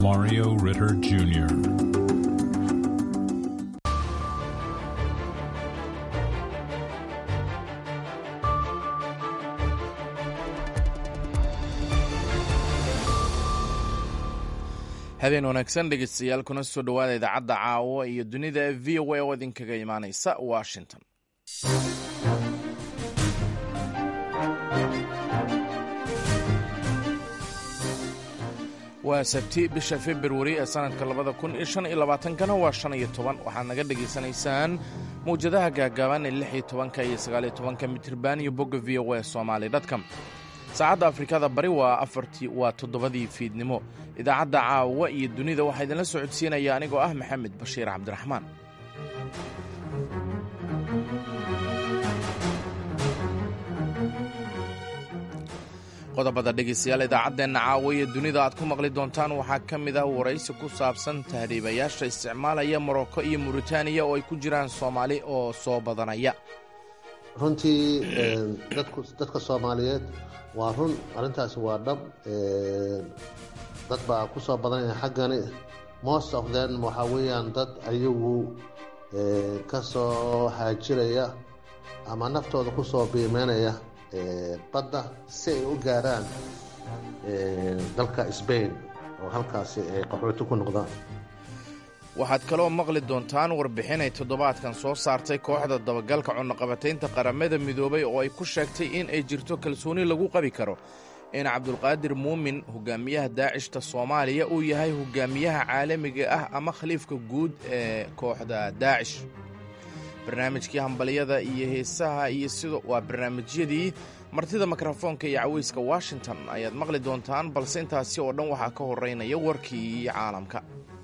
Mario Ritter Jr. habeen wanaagsan dhegeystayaal kuna soo dhowaada idaacadda caawa iyo dunida ee v o a oo idinkaga imaaneysa washington waa sabti bisha februari ee sanadka labada kun iyo shan iyo labaatankana waa shan iyo toban waxaad naga dhegaysanaysaan mawjadaha gaagaaban ee lix iyo tobanka iyo sagaaliyo tobanka mitirban iyo bogga v o a somaali dotcom saacadda afrikada bari waa afartii waa toddobadii fiidnimo idaacadda caawa iyo dunida waxaa idinla socodsiinaya anigoo ah maxamed bashiir cabdiraxmaan qodobada dhegeystayaal idaacaddeenna caawa iyo dunida aad ku maqli doontaan waxaa ka mid ah waraysi ku saabsan tahriibayaasha isticmaalaya morocco iyo muritaaniya oo ay ku jiraan soomaali oo soo badanaya runtii dadka soomaaliyeed waa run arrintaasi waa dhab dad baa ku soo badanaya xaggani most of them waxaa weeyaan dad ayagu ka soo haajiraya ama naftooda ku soo biimeynaya badda si ay u gaaraan dalka sbain oo halkaasi ay qaxooti ku noqdaan waxaad kaloo maqli doontaan warbixin ay toddobaadkan soo saartay kooxda dabagalka cunaqabataynta qaramada midoobay oo ay ku sheegtay in ay jirto kalsooni lagu qabi karo in cabdulqaadir muumin hogaamiyaha daacishta soomaaliya uu yahay hogaamiyaha caalamiga ah ama khaliifka guud ee kooxda daacish barnaamijkii hambalyada iyo heesaha iyo sido waa barnaamijyadii martida mikrofoonka iyo caweyska washington ayaad maqli doontaan balse intaasi oo dhan waxaa ka horeynaya warkii caalamka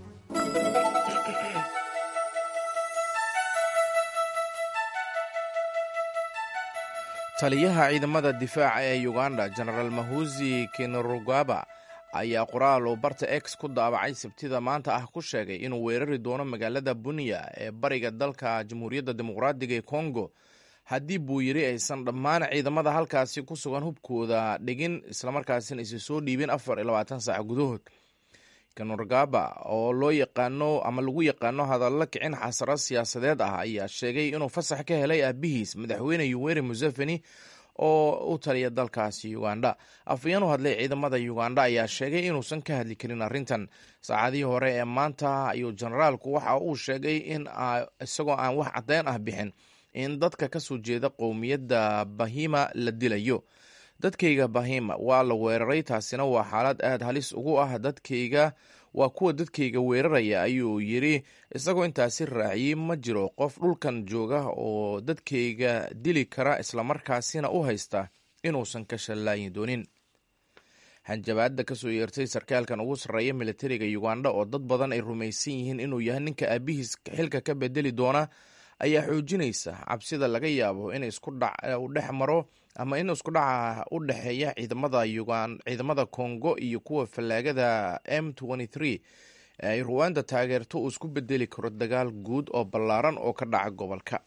taliyaha ciidamada difaaca ee uganda genaraal mahuzi kinerugaba ayaa qoraal uu barta x ku daabacay sabtida maanta ah ku sheegay inuu weerari doono magaalada bunya ee bariga dalka jamhuuriyadda dimuqraadiga ee kongo haddii buu yidhi aysan dhammaan ciidamada halkaasi ku sugan hubkooda dhigin islamarkaasina isa soo dhiibin afar iyo labaatan saac gudahood kanurgaba oo loo yaqaano ama lagu yaqaano hadallo kicin xasaro siyaasadeed ah ayaa sheegay inuu fasax ka helay aabihiis madaxweyne yuweri museveni oo u taliya dalkaasi uganda afayeen u hadlay ciidamada uganda ayaa sheegay inuusan ka hadli karin arrintan saacadihii hore ee maanta ayuu generaalku waxa uu sheegay in isagoo aan wax caddeyn ah bixin in dadka ka soo jeeda qowmiyadda bahima la dilayo dadkayga bahima waa la weeraray taasina waa xaalad aad halis ugu ah dadkayga waa kuwa dadkayga weeraraya ayuu yidri isagoo intaasi raaciyey ma jiro qof dhulkan jooga oo dadkayga dili kara islamarkaasina u haysta inuusan ka shallaayi doonin hanjabaadda kasoo yeertay sarkaalkan ugu sarreeya militariga uganda oo dad badan ay rumaysan yihiin inuu yahay ninka aabihiis xilka ka bedeli doona ayaa xoojinaysa cabsida laga yaabo in isku dhex maro ama in isku dhaca u dhexeeya ciidamada ciidamada congo iyo kuwa fallaagada m ee ay ruwanda taageerto uu isku bedeli karo dagaal guud oo ballaaran oo ka dhaca gobolka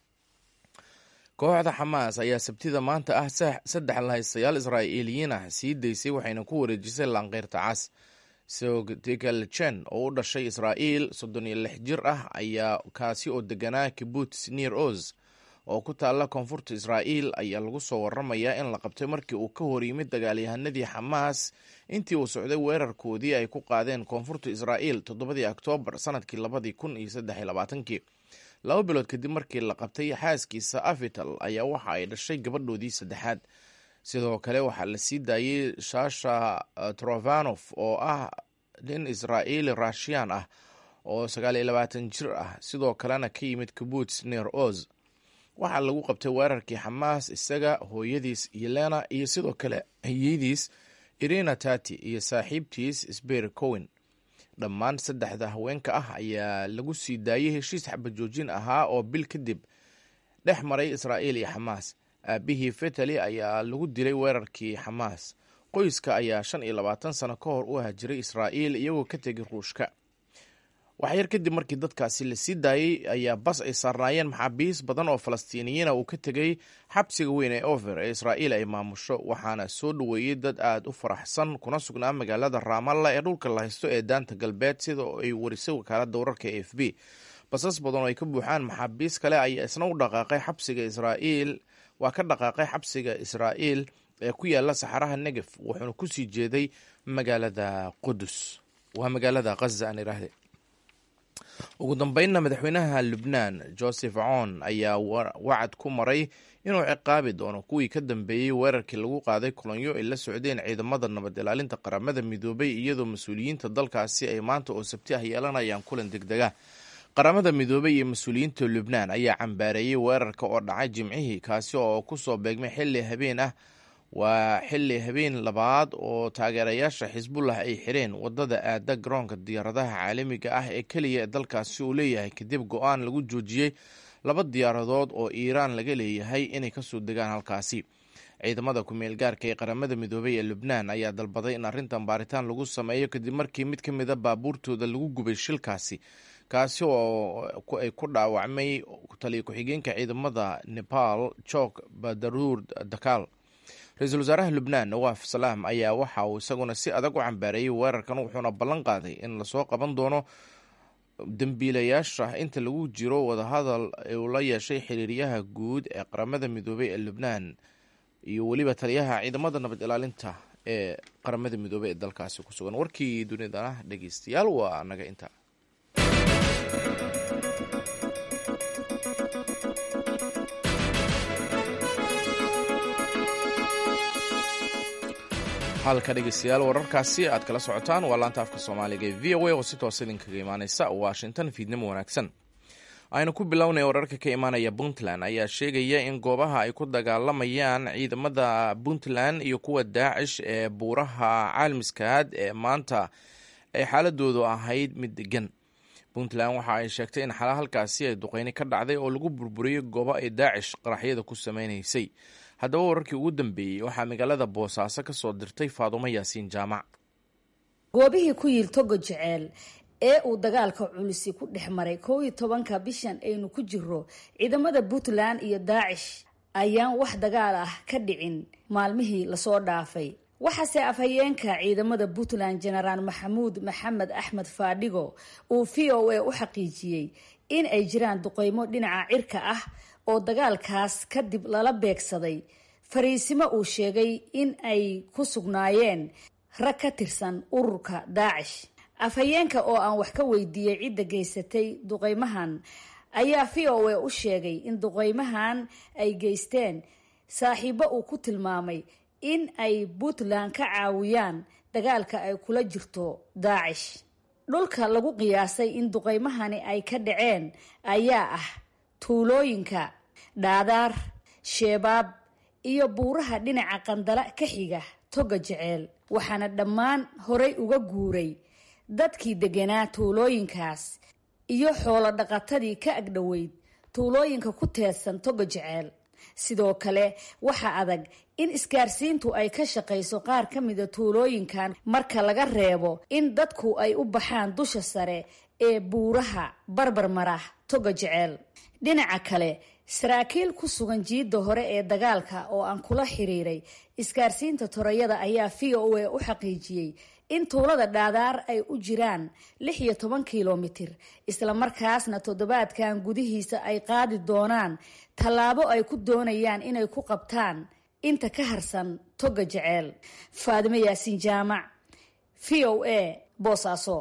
kooxda xamaas ayaa sabtida maanta ah saddex lahaystayaal israa'iiliyiin ah sii daysay waxayna ku wareejisay laanqeyrta cas sogtikalchen oo u dhashay israa'iil soddon iyo lix jir ah ayaa kaasi oo deganaa kibuts neer oz oo ku taalla koonfurta israa'iil ayaa lagu soo waramayaa in la qabtay markii uu ka hor yimid dagaalyahanadii xamaas intii uu socday weerarkoodii ay ku qaadeen koonfurta israa'iil toddobadii oktoobar sanadkii labadii kun iyo saddex iyo labaatankii laba bilood kadib markii la qabtay xaaskiisa afital ayaa waxa ay dhashay gabadhoodii saddexaad sidoo kale waxaa la sii daayey shasha trofanof oo ah nin israa'iili rashiyan ah oo sagaal iyo labaatan jir ah sidoo kalena ka yimid kibuts neer oz waxaa lagu qabtay weerarkii xamaas isaga hooyadiis yelena iyo sidoo kale hiyadiis irina tati iyo saaxiibtiis sber cowen dhammaan saddexda haweenka ah ayaa lagu sii daayey heshiis xabajoojin ahaa oo bil kadib dhex maray israa'iil iyo xamaas aabihii fetali ayaa lagu dilay weerarkii xamaas qoyska ayaa shan iyo labaatan sano ka hor u hajiray israa'iil iyagoo ka tegay ruushka waxyar kadib markii dadkaasi la sii daayey ayaa bas ay saarnaayeen maxaabiis badan oo falastiiniyiina uu ka tegey xabsiga weyn ee ofer ee israa'iil ay maamusho waxaana soo dhoweeyey dad aada u faraxsan kuna sugnaa magaalada raamalla ee dhulka la haysto ee daanta galbeed sida ay warisay wakaaladda wararka e f b basas badan oo ay ka buuxaan maxaabiis kale ayaa isna u dhaqaaqay xabsiga israa'iil waa ka dhaqaaqay xabsiga israa'iil ee ku yaala saxaraha negef wuxuuna kusii jeeday magaalada qudus waa magaalada khaza aan iraahde ugu dambeynna madaxweynaha lubnaan joseph coon ayaa wacad ku maray inuu ciqaabi doono kuwii ka dambeeyey weerarkii lagu qaaday kolonyo ay la socdeen ciidamada nabad ilaalinta qaramada midoobay iyadoo mas-uuliyiinta dalkaasi ay maanta oo sabti ah yeelanayaan kulan degdega qaramada midoobay iyo mas-uuliyiinta lubnaan ayaa cambaareeyey weerarka oo dhacay jimcihii kaasi oo kusoo beegmay xilli habeen ah waa xilli habeen labaad oo taageerayaasha xisbullah ay xireen wadada aada garoonka diyaaradaha caalamiga ah ee keliya ee dalkaasi uu leeyahay kadib go-aan lagu joojiyey laba diyaaradood oo iiraan laga leeyahay inay kasoo degaan halkaasi ciidamada ku-meel gaarka ee qaramada midoobay ee lubnaan ayaa dalbaday in arrintan baaritaan lagu sameeyo kadib markii mid ka mida baabuurtooda lagu gubay shilkaasi kaasi oo ay ku dhaawacmay taliya ku-xigeenka ciidamada nepal jok badaruur dakaal ra-iisul wasaaraha lubnaan nawaaf salaam ayaa waxa uu isaguna si adag u cambaareeyey weerarkan wuxuuna ballan qaaday in lasoo qaban doono dembiilayaasha inta lagu jiro wadahadal uu la yeeshay xiriiryaha guud ee qaramada midoobay ee lubnaan iyo weliba taliyaha ciidamada nabad ilaalinta ee qaramada midoobey ee dalkaasi ku sugan warkii dunidana dhegeystayaal waa naga inta halka dhegeystayaal wararkaasi aad kala socotaan waa laanta afka soomaaliga ee v o a oo si toos idinkaga imaaneysa washington fiidnimo wanaagsan aynu ku bilownay wararka ka imaanaya puntland ayaa sheegaya in goobaha ay ku dagaalamayaan ciidamada puntland iyo kuwa daacish ee buuraha caalmiskaad ee maanta ay xaaladoodu ahayd mid degan puntland waxa ay sheegtay in xala halkaasi ay duqeyni ka dhacday oo lagu burburiyey goobo ay daacish qaraxyada ku sameynaysay haddaba wararkii ugu dambeeyey waxaa magaalada boosaaso ka soo dirtay faadumo yaasiin jaamac goobihii ku yiil togo jeceel ee uu dagaalka culisi ku dhex maray kow iyo tobanka bishan aynu ku jiro ciidamada puntland iyo daacish ayaan wax dagaal ah ka dhicin maalmihii lasoo dhaafay waxaase afhayeenka ciidamada puntland jenaraal maxamuud maxamed axmed faadhigo uu v o a u xaqiijiyey in ay jiraan duqeymo dhinaca cirka ah oo dagaalkaas kadib lala beegsaday fariisimo uu sheegay in ay ku sugnaayeen rag ka tirsan ururka daacish afhayeenka oo aan wax ka weydiiyey cidda geysatay duqeymahan ayaa v o a u sheegay in duqeymahan ay geysteen saaxiibo uu ku tilmaamay in ay puntland ka caawiyaan dagaalka ay kula jirto daacish dhulka lagu qiyaasay in duqeymahani ay ka dhaceen ayaa ah tuulooyinka dhaadaar sheebaab iyo buuraha dhinaca qandala ka xiga toga jeceel waxaana dhammaan horay uga guuray dadkii deganaa tuulooyinkaas iyo xoolo dhaqatadii ka agdhoweyd tuulooyinka ku teedsan toga jeceel sidoo kale waxaa adag in isgaarsiintu ay ka shaqayso qaar ka mida tuulooyinkan marka laga reebo in dadku ay u baxaan dusha sare ee buuraha barbarmarah toga jeceel dhinaca kale saraakiil ku sugan jiidda hore ee dagaalka oo aan kula xiriiray isgaarsiinta torayada ayaa v o a u xaqiijiyey in tuulada dhaadaar ay u jiraan lix iyo toban kilomitir islamarkaasna toddobaadkan gudihiisa ay qaadi doonaan tallaabo ay ku doonayaan inay ku qabtaan inta ka harsan toga jeceel faadimo yaasiin jaamac v o a boosaaso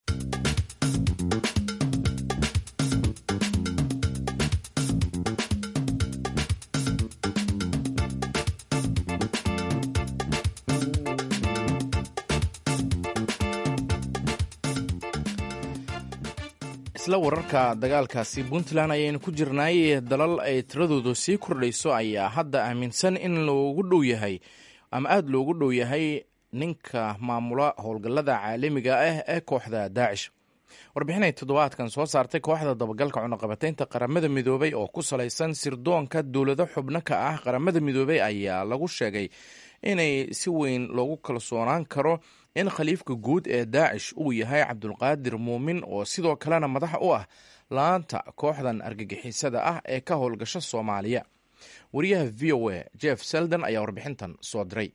isla wararka dagaalkaasi puntland ayaynu ku jirnaay dalal ay tiradoodu sii kordhayso ayaa hadda aaminsan in loogu dhow yahay ama aada loogu dhow yahay ninka maamula howlgallada caalamiga ah ee kooxda daacish warbixinay toddobaadkan soo saartay kooxda dabagalka cunaqabataynta qaramada midoobay oo ku salaysan sirdoonka dowlado xubno ka ah qaramada midoobay ayaa lagu sheegay inay si weyn loogu kalsoonaan karo in khaliifka guud ee daacish uu yahay cabdulqaadir muumin oo sidoo kalena madax u ah laanta kooxdan argagixisada ah ee ka howlgasha soomaaliya wariyaha v o a jeff selden ayaa warbixintan soo diray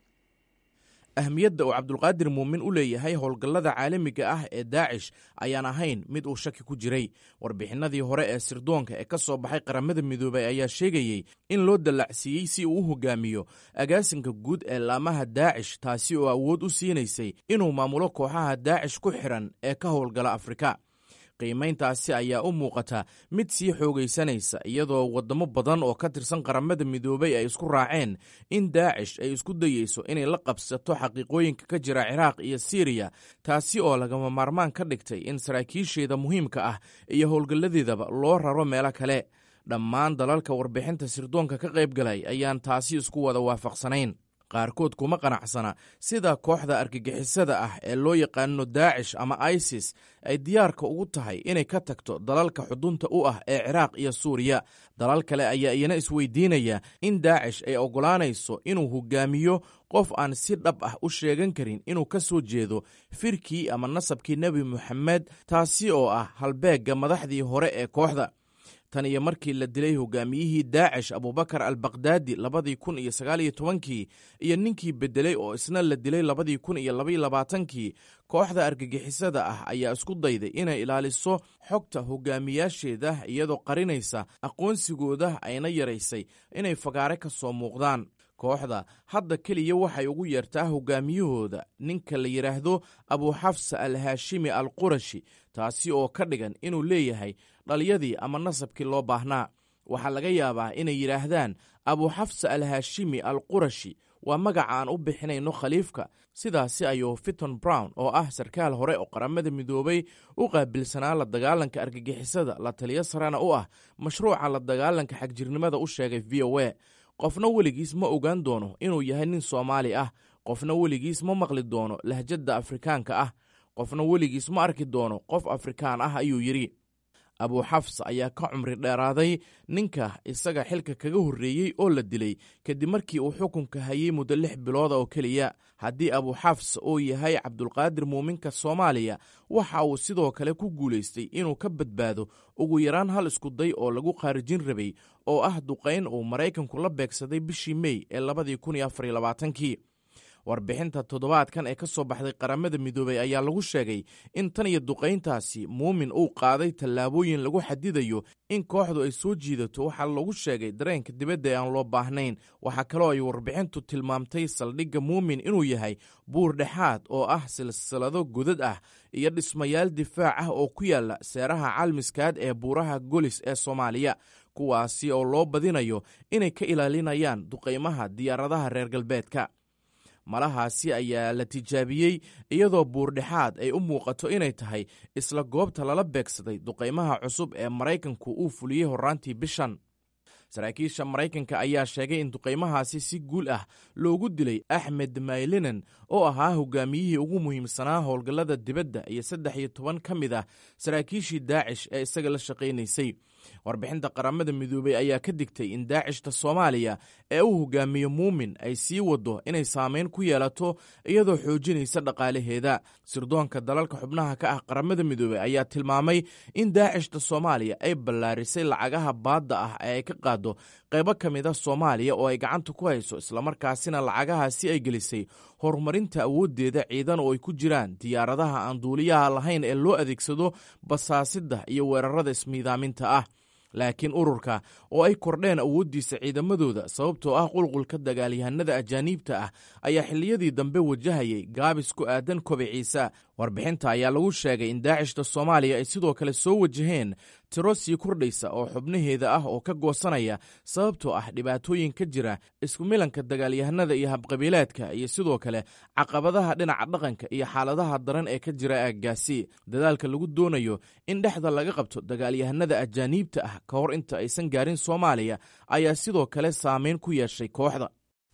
ahmiyadda uu cabdulqaadir muumin u leeyahay howlgallada caalamiga ah ee daacish ayaan ahayn mid uu shaki ku jiray warbixinadii hore ee sirdoonka ee ka soo baxay qaramada midoobay ayaa sheegayey in loo dallacsiiyey si uu u hogaamiyo agaasinka guud ee laamaha daacish taasi oo awood u siinaysay inuu maamulo kooxaha daacish ku xiran ee ka howlgala afrika qiimayntaasi ayaa u muuqata mid sii xoogaysanaysa iyadoo waddamo badan oo ka tirsan qaramada midoobay ay isku raaceen in daacish ay isku dayeyso inay la qabsato xaqiiqooyinka ka jira ciraaq iyo siiriya taasi oo lagama maarmaan ka dhigtay in saraakiisheeda muhiimka ah iyo howlgalladeedaba loo raro meelo kale dhammaan dalalka warbixinta sirdoonka ka qayb galay ayaan taasi isku wada waafaqsanayn qaarkood kuma qanacsana sida kooxda argagixisada ah ee loo yaqaano daacish ama isis ay diyaarka ugu tahay inay ka tagto dalalka xudunta u ah ee ciraaq iyo suuriya dalal kale ayaa iyana isweydiinaya in daacish ay oggolaanayso inuu hogaamiyo qof aan si dhab ah u sheegan karin inuu ka soo jeedo firkii ama nasabkii nebi moxamed taasi oo ah halbeegga madaxdii hore ee kooxda tan iyo markii la dilay hogaamiyihii daacish abubakar al bakdaadi labadii kun iyo sagaaliyo tobankii iyo ninkii beddelay oo isna la dilay labadii kun iyo labaiyo labaatankii kooxda argagixisada ah ayaa isku dayday inay ilaaliso xogta hogaamiyaasheeda iyadoo qarinaysa aqoonsigooda ayna yaraysay inay fagaare ka soo muuqdaan kooxda hadda keliya waxay ugu yeertaa hogaamiyahooda ninka la yidhaahdo abuxafsa al haashimi al qurashi taasi oo ka dhigan inuu leeyahay dhalyadii ama nasabkii loo baahnaa waxaa laga yaabaa inay yidhaahdaan abuxafsa al haashimi al qurashi waa magaca aan u bixinayno khaliifka sidaasi ayuu fiton brown oo ah sarkaal hore oo qaramada midoobay u qaabilsanaa la dagaalanka argagixisada la taliyo sarena u ah mashruuca la dagaalanka xagjirnimada u sheegay v o a qofna weligiis ma ogaan doono inuu yahay nin soomaali ah qofna weligiis ma maqli doono lahjadda afrikaanka ah qofna weligiis ma arki doono qof afrikaan ah ayuu yidhi abuuxafs ayaa ka cumri dheeraaday ninka isaga xilka kaga horreeyey oo la dilay kadib markii uu xukunka hayey muddo lix bilooda oo keliya haddii abuuxafs uu yahay cabdulqaadir muuminka soomaaliya waxa uu sidoo kale ku guulaystay inuu ka badbaado ugu yaraan hal iskuday oo lagu khaarijin rabay oo ah duqayn uu maraykanku la beegsaday bishii mey ee labadii kun iyo afariyo labaatankii warbixinta toddobaadkan ee ka soo baxday qaramada midoobey ayaa lagu sheegay in tan iyo duqayntaasi muumin uu qaaday tallaabooyin lagu xadidayo in kooxdu ay soo jiidato waxaa lagu sheegay dareenka dibadda ee aan loo baahnayn waxaa kaloo ay warbixintu tilmaamtay saldhigga muumin inuu yahay buur dhexaad oo ah silsilado godad ah iyo dhismayaal difaac ah oo ku yaala seeraha calmiskaad ee buuraha golis ee soomaaliya kuwaasi oo loo badinayo inay ka ilaalinayaan duqaymaha diyaaradaha reer galbeedka malahaasi ayaa la tijaabiyey iyadoo buurdhexaad ay u muuqato inay tahay isla goobta lala beegsaday duqaymaha cusub ee maraykanku uu fuliyey horraantii bishan saraakiisha maraykanka ayaa sheegay in duqaymahaasi si guul ah loogu dilay axmed maylinen oo ahaa hogaamiyihii ugu muhiimsanaa howlgallada dibadda iyo saddex iyo toban ka mid ah saraakiishii daacish ee isaga la shaqaynaysay warbixinta qaramada midoobey ayaa ka digtay in daacishta soomaaliya ee uu hogaamiyo muumin ay sii wado inay saameyn ku yeelato iyadoo xoojinaysa dhaqaalaheeda sirdoonka dalalka xubnaha ka ah qaramada midoobey ayaa tilmaamay in daacishta soomaaliya ay ballaarisay lacagaha baadda ah ee ay ka qaado qaybo ka mid a soomaaliya oo ay gacanta ku hayso islamarkaasina lacagahaasi ay gelisay horumarinta awooddeeda ciidan oo ay ku jiraan diyaaradaha aan duuliyaha lahayn ee loo adeegsado basaasidda iyo weerarada ismiidaaminta ah laakiin ururka oo ay kordheen awooddiisa ciidamadooda sababtoo ah qulqulka dagaalyahanada ajaaniibta ah ayaa xilliyadii dambe wajahayay gaabis ku aadan kobiciisa warbixinta ayaa lagu sheegay in daacishta soomaaliya ay sidoo kale soo wajaheen tiro sii kordhaysa oo xubnaheeda ah oo ka goosanaya sababtoo ah dhibaatooyin ka jira isku milanka dagaalyahanada iyo habqabiileedka iyo sidoo kale caqabadaha dhinaca dhaqanka iyo xaaladaha daran ee ka jira aaggaasi dadaalka lagu doonayo in dhexda laga qabto dagaalyahanada ajaaniibta ah ka hor inta aysan gaarin soomaaliya ayaa sidoo kale saameyn ku yeeshay kooxda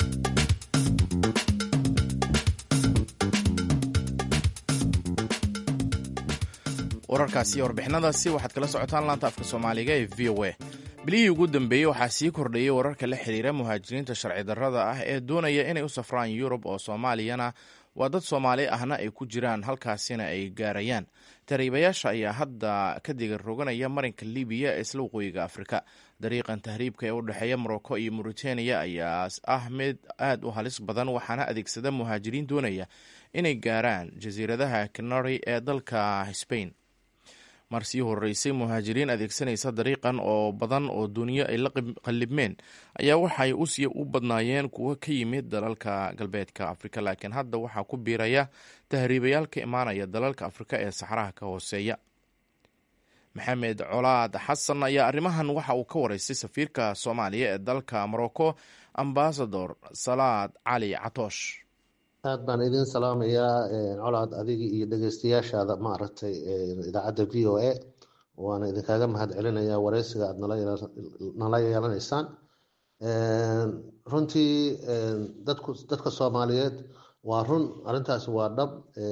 wararkaasi iyo warbixinadaasi waxaad kala socotaan laanta afka soomaaliga ee v o a bilihii ugu dambeeyey waxaa sii kordhayey wararka la xiriira muhaajiriinta sharci darrada ah ee doonaya inay u safraan yurub oo soomaaliyana waa dad soomaali ahna ay ku jiraan halkaasina ay gaarayaan tahriibayaasha ayaa hadda ka diga roganaya marinka libiya ee isla waqooyiga afrika dariiqan tahriibka ee u dhexeeya morocco iyo mauritania ayaa ah mid aad u halis badan waxaana adeegsada muhaajiriin doonaya inay gaaraan jasiiradaha canary ee dalka sbain mar sii horeysay muhaajiriin adeegsanaysa dariiqan oo badan oo duniyo ay la qallibmeen ayaa waxay usii u badnaayeen kuwo ka yimid dalalka galbeedka afrika laakiin hadda waxaa ku biiraya tahriibayaal ka imaanaya dalalka afrika ee saxraha ka hooseeya maxamed colaad xasan ayaa arrimahan waxa uu ka wareystay safiirka soomaaliya ee dalka morocco ambasador salaad cali catoosh aad baan idin salaamayaa colaad adiga iyo dhegeystayaashaada maaragtay idaacadda v o a waana idinkaaga mahad celinayaa wareysiga aad nala yeelanaysaan runtii dadka soomaaliyeed waa run arintaasi waa dhab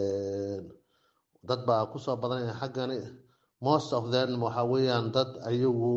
dad baa kusoo badanaya xaggani most of them waxa weeyaan dad ayagu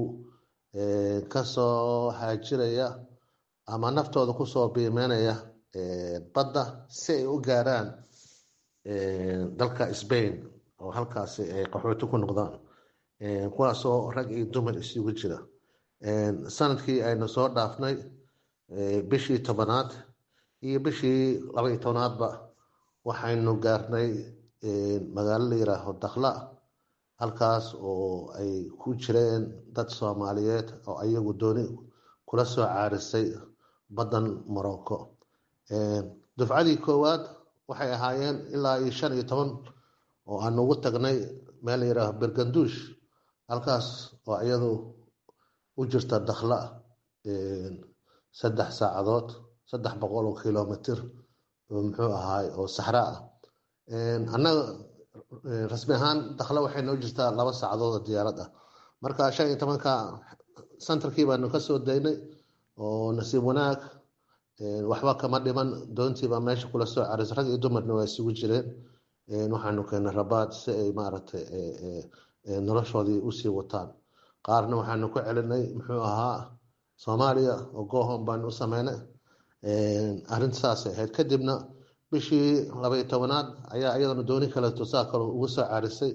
kasoo haajiraya ama naftooda kusoo biimeynaya badda si ay u gaaraan dalka sbain oo halkaasi ay qaxooti ku noqdaan kuwaasoo rag iyo dumar isugu jira sanadkii aynu soo dhaafnay bishii tobanaad iyo bishii labaiyo tobnaadba waxaynu gaarnay magaalo la yiraaho dakla halkaas oo ay ku jireen dad soomaaliyeed oo ayagu dooni kula soo caarisay baddan morocco dufcadii koowaad waxay ahaayeen ilaa iyo shan iyo toban oo aan ugu tagnay meel la yihaaho berganduush halkaas oo iyadu u jirta dakhla saddex saacadood saddex boqol oo kilomitr oo muxuu ahaay oo saxra ah annaga rasmi ahaan dakhla waxay noo jirtaa laba saacadood oo diyaarad ah marka shan iyo tobanka santarkii baanu kasoo daynay oo nasiib wanaag waxba kama dhiman doontiibaa meesha kula soo carisay rag iyo dumarna waa isugu jireen waxaanu keenay rabaad si ay maaragtay noloshoodii usii wataan qaarna waxaanu ku celinay muxuu ahaa soomaaliya oo gohom baanu u sameynay arrintasaasay ahayd kadibna bishii labaiyo tobanaad ayaa iyadana dooni kaleeto saa kale ugu soo carisay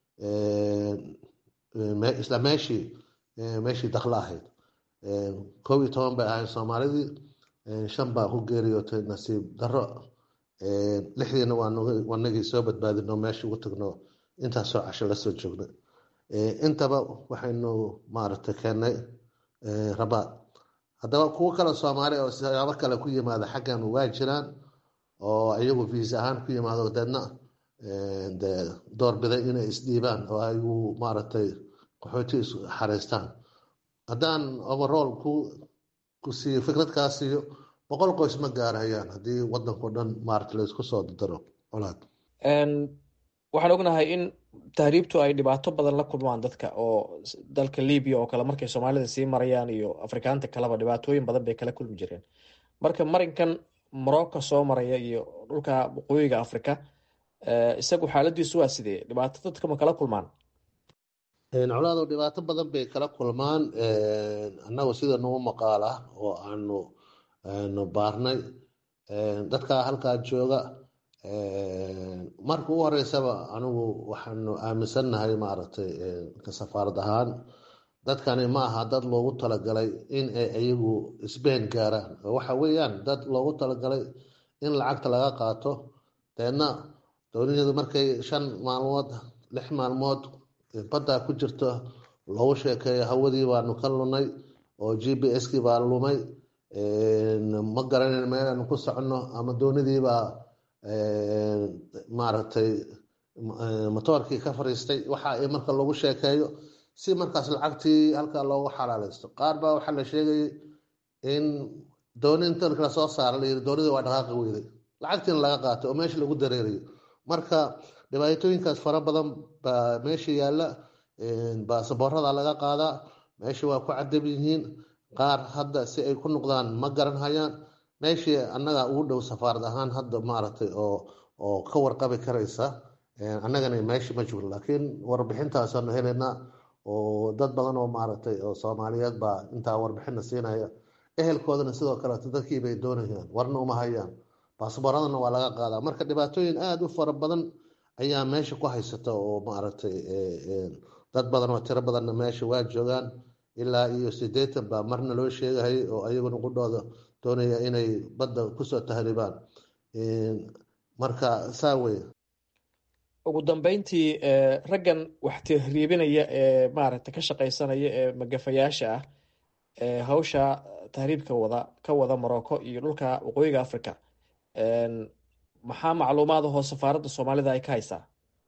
isla meeshii meeshii dakla ahayd koob iyo toban bay ahayd soomaalidii shan baa ku geeriyootay nasiib daro lixdiina waanagii soo badbaadino meesha ugu tagno intaasoo casho lasoo joogna intaba waxaynu maaragtay keennay rabaad haddaba kuwo kale soomaali oo siyaabo kale ku yimaada xaggan waa jiraan oo iyagu viisa ahaan ku yimaado deedna de doorbiday inay isdhiibaan oo ayagu maaragtay qaxooti is xareystaan haddaan overall ku ku siiyo fikradkaa siiyo boqol qoys ma gaarayaan haddii wadankao dhan maarata laysku soo dardaro colaad waxaan ognahay in tahriibtu ay dhibaato badan la kulmaan dadka oo dalka libiya oo kale markay soomaalida sii marayaan iyo afrikaanta kaleba dhibaatooyin badan bay kala kulmi jireen marka marinkan morocco soo maraya iyo dhulka waqooyiga africa isagu xaaladiisu waa sidee dhibaato dadka ma kala kulmaan colaado dhibaato badan bay kala kulmaan annagu sida nagu maqaala oo aanu nu baarnay dadka halkaa jooga marka u horeysaba anigu waxaanu aaminsannahay maaragtay ka safaarad ahaan dadkani ma aha dad loogu talagalay in ay iyagu sbain gaaraan waxa weeyaan dad loogu talagalay in lacagta laga qaato deedna dooniyadu markay shan maalmood lix maalmood baddaa ku jirto loogu sheekeeyo hawadii baanu ka lunay oo g b s kii baa lumay ma garanan meelaanu ku soconno ama doonidiibaa maaragtay motoorkii ka fariistay waxa ay marka lagu sheekeeyo si markaas lacagtii halkaa loogu xalaaleysto qaar baa waxaa la sheegayay in dooni inta kala soo saara layiri doonidii waa dhaqaaqi weyday lacagtiina laga qaatay oo meesha lagu dareerayo marka dhibaatooyinkaas fara badan baa meesha yaalla baasaboorada laga qaadaa meesha waa ku cadab yihiin qaar hadda si ay ku noqdaan ma garan hayaan meeshii annaga ugu dhow safaarad ahaan hadda maaragtay oo oo ka warqabi karaysa annagana meesha ma joogo laakiin warbixintaasaanu helaynaa oo dad badan oo maaragtay oo soomaaliyeed baa intaa warbixina siinaya ehelkoodana sidoo kaleeto dadkii bay doonayaan warna uma hayaan baasabooradana waa laga qaadaa marka dhibaatooyin aada u fara badan ayaa meesha ku haysata oo maaragtay dad badan oo tiro badanna meesha waa joogaan ilaa iyo sideetan baa marna loo sheegahay oo ayaguna qudhooda doonaya inay badda kusoo tahriibaan marka saa wey ugu dambeyntii raggan wax tahriibinaya ee maaragta ka shaqaysanaya ee magafayaasha ah ee hawsha tahriibka wada ka wada morocco iyo dhulka waqooyiga africa maxaa macluumaad ahoo safaaradda soomaalida ay ka haysaa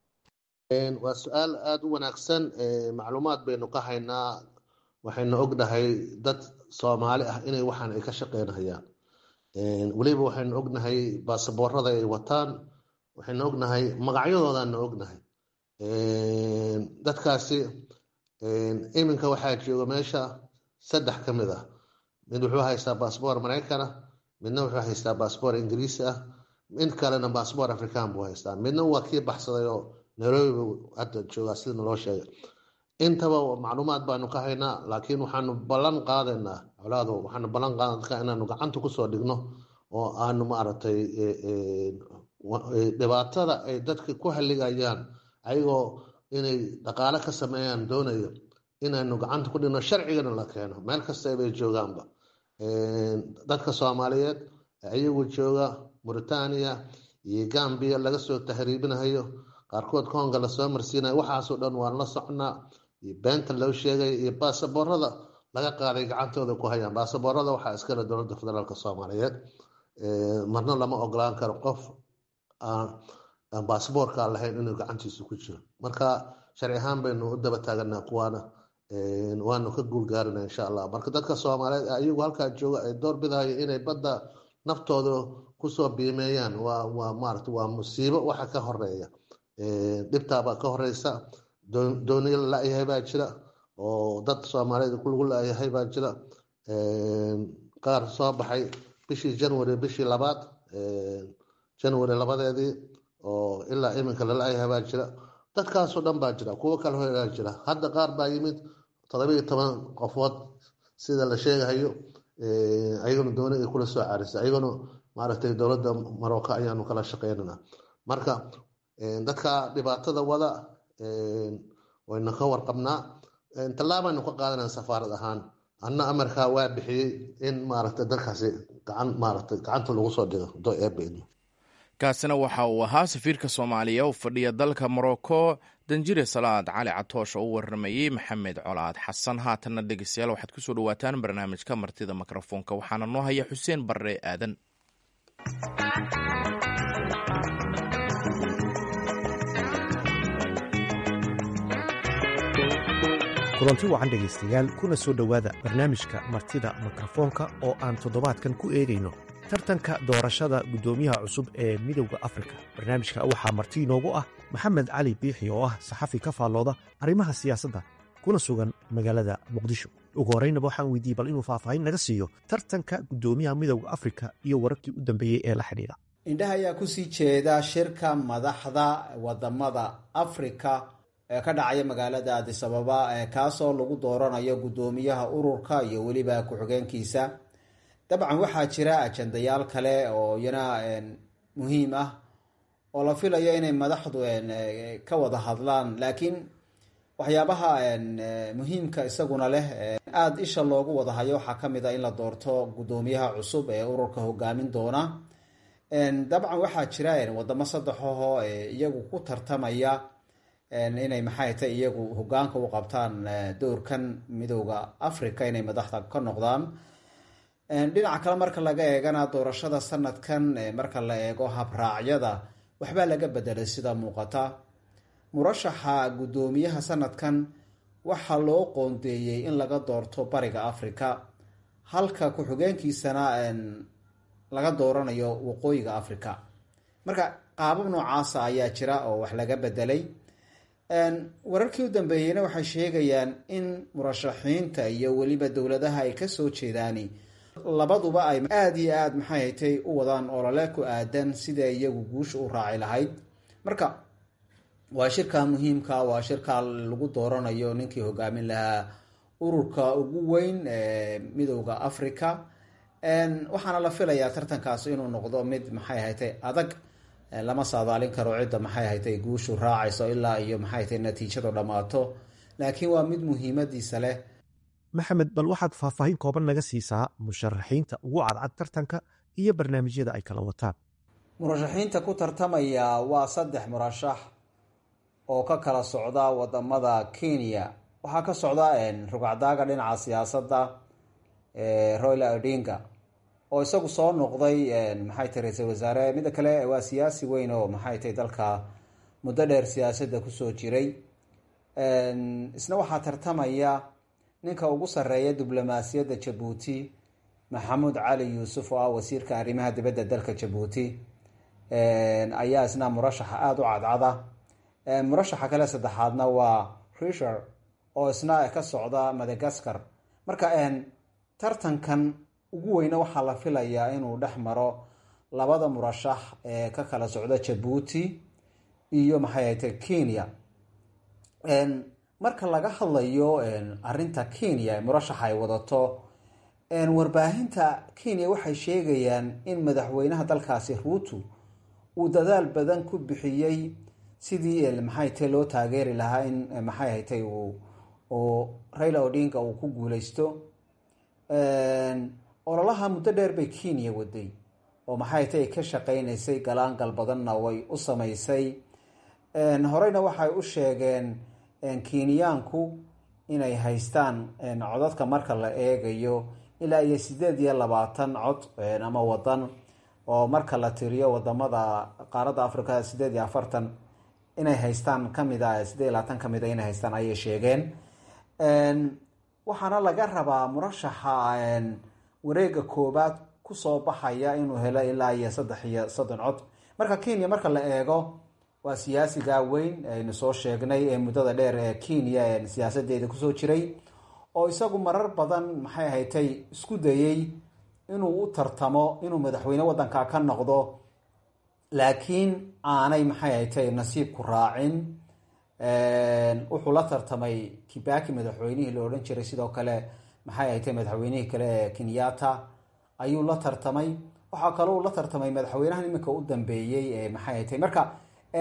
waa su-aal aada u wanaagsan macluumaad baynu ka haynaa waxaynu ognahay dad soomaali ah inay waxaan ay ka shaqeynayaan weliba waxaynu ognahay baasaboorada ay wataan waxaynu ognahay magacyadoodaana ognahay dadkaasi iminka waxaa jooga meesha saddex ka mid ah mid wuxuu haystaa baasboor maraykan ah midna wuxuu haystaa baasboor ingiriisi ah mid kalena baasboor african buu haystaa midna waa kii baxsaday oo nairobi buu hadda joogaa sida naloo sheegay intaba macluumaad baanu ka haynaa laakiin waxaanu ballan qaadaynaa colaado waxaanu ballan qaadana inaanu gacanta kusoo dhigno oo aanu maaragtay dhibaatada ay dadka ku haligayaan ayagoo inay dhaqaale ka sameeyaan doonayo inaanu gacanta ku dhigno sharcigana la keeno meel kasta bay joogaanba dadka soomaaliyeed ayagu jooga mauritania iyo gambia laga soo tahriibinayo qaarkood konga lasoo marsiinayo waxaasoo dhan waan la socnaa iyo beenta loo sheegay iyo baasaboorada laga qaaday gacantooda ku hayaan baasaboorada waxaa iskale dowladda federaalk soomaaliyeed marna lama ogolaan karo qof aan baasaboorka lahayn inuu gacantiisa ku jiro marka sharci ahaan baynu u daba taaganaa kuwaana waanu ka guulgaarina insha allah marka dadka soomaaliyeed ayagu halkaa jooga ay door bidayo inay badda naftooda kusoo biimeeyaan waa waa maarata waa musiibo waxa ka horeeya dhibtaabaa ka horeysa dooniya la la-yahay baa jira oo dad soomaaliyeed lagu la-yahay baa jira qaar soo baxay bishii january bishii labaad january labadeedii oo ilaa iminka la la-yahay baa jira dadkaasoo dhan baa jira kuwo kale horaa jira hadda qaar baa yimid todobiiyo toban qofood sida la sheegahayo ayaguna dooni ay kula soo carisay ayaguna maaragtay dowladda marocco ayaanu kala shaqeynana marka dadka dhibaatada wada waynu ka warqabnaa tallaabaynu ka qaadanaa safaarad ahaan anna amarkaa waa bixiyey in maaragtay dalkaasi gacan maaragtay gacanta lagu soo dhigo do eebaidmo kaasina waxa uu ahaa safiirka soomaaliya u fadhiya dalka morocco danjire salaad cali catoosh oo u warramayey maxamed colaad xasan haatanna dhegeystayaal waxaad kusoo dhawaataan barnaamijka martida mikrofoonka waxaana noo haya xuseen barre aadan kulanti wacan dhegaystayaal kuna soo dhowaada barnaamijka martida mikrofoonka oo aan toddobaadkan ku eegayno tartanka doorashada guddoomiyaha cusub ee midowda afrika barnaamijka waxaa marti inoogu ah maxamed cali biixi oo ah saxafi ka faallooda arrimaha siyaasadda kuna sugan magaalada muqdisho ugu horraynaba waxaan weydiiyey bal inuu faahfaahin naga siiyo tartanka guddoomiyaha midowda afrika iyo wararkii u dambeeyey ee la xidhiidha indhaha ayaa kusii jeeda shirka madaxda wadamada afrika ee ka dhacaya magaalada adisababa kaasoo lagu dooranayo guddoomiyaha ururka iyo weliba ku-xigeenkiisa dabcan waxaa jira ajandayaal kale oo iyana muhiim ah oo la filayo inay madaxdu ka wada hadlaan laakiin waxyaabaha muhiimka isaguna leh aada isha loogu wada hayo waxaa kamid a in la doorto guddoomiyaha cusub ee ururka hogaamin doona dabcan waxaa jira wadamo saddexaho iyagu ku tartamaya inay maxay tay iyagu hogaanka u qabtaan doorkan midowda africa inay madaxda ka noqdaan dhinaca kale marka laga eegana doorashada sanadkan marka la eego habraacyada waxbaa laga bedelay sida muuqata murashaxa guddoomiyaha sanadkan waxaa loo qoondeeyey in laga doorto bariga africa halka ku-xigeenkiisana laga dooranayo waqooyiga africa marka qaabab noocaasa ayaa jira oo wax laga bedelay wararkii u dambeeyeyna waxay sheegayaan in murashaxiinta iyo weliba dowladaha ay kasoo jeedaani labaduba ay aada iyo aada maxay haytay u wadaan olole ku aadan sida iyagu guusha u raaci lahayd marka waa shirka muhiimka waa shirka lagu dooranayo ninkii hogaamin lahaa ururka ugu weyn ee midowda africa waxaana la filayaa tartankaasi inuu noqdo mid maxay haytay adag lama saadaalin karo cidda maxay haytay guushu raacayso ilaa iyo maxay haytay natiijadu dhammaato laakiin waa mid muhiimadiisa leh maxamed bal waxaad faahfaahin kooban naga siisaa musharaxiinta ugu cadcad tartanka iyo barnaamijyada ay kala wataan murashaxiinta ku tartamaya waa saddex murashax oo ka kala socda wadamada kenya waxaa ka socda rugacdaaga dhinaca siyaasadda royla odinga oo isagu soo noqday maxay tahy ra-iisul wasaare midda kale waa siyaasi weyn oo maxay tahay dalka muddo dheer siyaasadda kusoo jiray isna waxaa tartamaya ninka ugu sarreeya diblomaasiyadda jabuuti maxamuud cali yuusuf oo ah wasiirka arrimaha dibadda dalka jabuuti ayaa isna murashaxa aada u cadcada murashaxa kale saddexaadna waa risher oo isna ka socda madagaskar marka tartankan ugu weyne waxaa la filayaa inuu dhex maro labada murashax ee ka kala socda jabuuti iyo maxay ahayte kenya marka laga hadlayo arinta kenya ee murashaxa ay wadato warbaahinta kenya waxay sheegayaan in madaxweynaha dalkaasi ruutu uu dadaal badan ku bixiyey sidii maxay tahay loo taageeri lahaa in maxay haytay uu raila odinga uu ku guuleysto ololaha muddo dheer bay kenya waday oo maxay tay ka shaqeynaysay galaangal badanna way u sameysay horeyna waxay u sheegeen kenyaanku inay haystaan codadka marka la eegayo ilaa iyo sideed iyo labaatan cod ama wadan oo marka la tiriyo wadamada qaaradda africa sideed iyo afartan inay haystaan kamid a sideed iyo labaatan kamid a inay haystaan ayay sheegeen waxaana laga rabaa murashaxa wareega koobaad kusoo baxaya inuu helo ilaa iyo saddex iyo soddon cod marka kenya marka la eego waa siyaasiga weyn aynu soo sheegnay ee muddada dheer ee kenya siyaasadeeda kusoo jiray oo isagu marar badan maxay ahatay isku dayey inuu u tartamo inuu madaxweyne wadanka ka noqdo laakiin aanay maxay ahatay nasiibku raacin wuxuu la tartamay kibaki madaxweynihii la odhan jiray sidoo kale maxay ahatay madaxweynihii kale ee kenyatta ayuu la tartamay waxaa kaloo la tartamay madaxweynahan iminka u dambeeyey ee maxay ahatay marka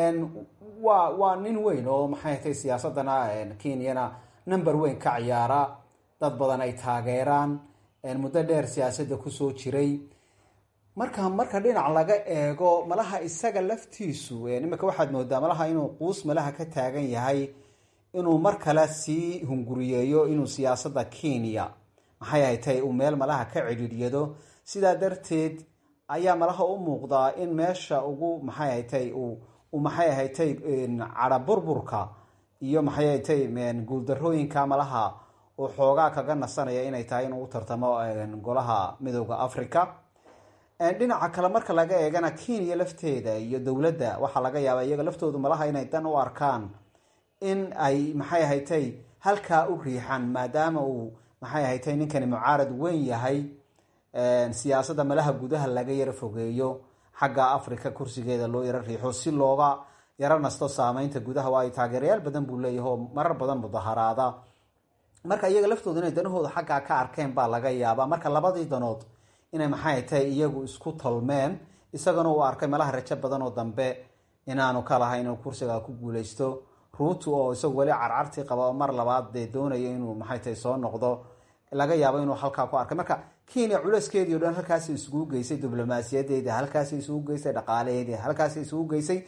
waa waa nin weyn oo maxay ahatay siyaasadana kenyana number weyn ka ciyaara dad badan ay taageeraan muddo dheer siyaasadda kusoo jiray marka marka dhinac laga eego malaha isaga laftiisu iminka waxaad moodaa malaha inuu quus malaha ka taagan yahay inuu mar kale sii hunguriyeeyo inuu siyaasadda kenya maxay ahatay uu meel malaha ka cidhiiryado sidaa darteed ayaa malaha u muuqdaa in meesha ugu maxay ahatay uu maxay ahatay cara burburka iyo maxay ahatay guuldarooyinka malaha uu xoogaa kaga nasanaya inay tahay inuu u tartamo golaha midooda africa dhinaca kale marka laga eegana kenya lafteeda iyo dowladda waxaa laga yaabaa iyaga laftoodu malaha inay dan u arkaan in ay maxay ahatay halkaa u riixaan maadaama uu maxay ahatay ninkani mucaarad weyn yahay siyaasadda malaha gudaha laga yaro fogeeyo xagga africa kursigeeda loo yaro riixo si looga yaro nasto saameynta gudaha waayo taageerayaal badan buu leeyahay oo marar badan mudaharaada marka iyaga laftooda inay danahooda xaggaa ka arkeen baa laga yaabaa marka labadii danood inay maxay tahay iyagu isku tolmeen isagana uu arkay malaha rajo badan oo dambe inaanu ka lahayn inuu kursiga ku guuleysto ruutu oo isagu weli carcartii qaba oo mar labaad dee doonaya inuu maxay tahay soo noqdo laga yaabo inuu halkaa ku arkay marka kenya culeyskeedii o dhan halkaasi isugu geysay diblomaasiyadeedii halkaasi isugu geysay dhaqaalaheedii halkaasi isugu geysay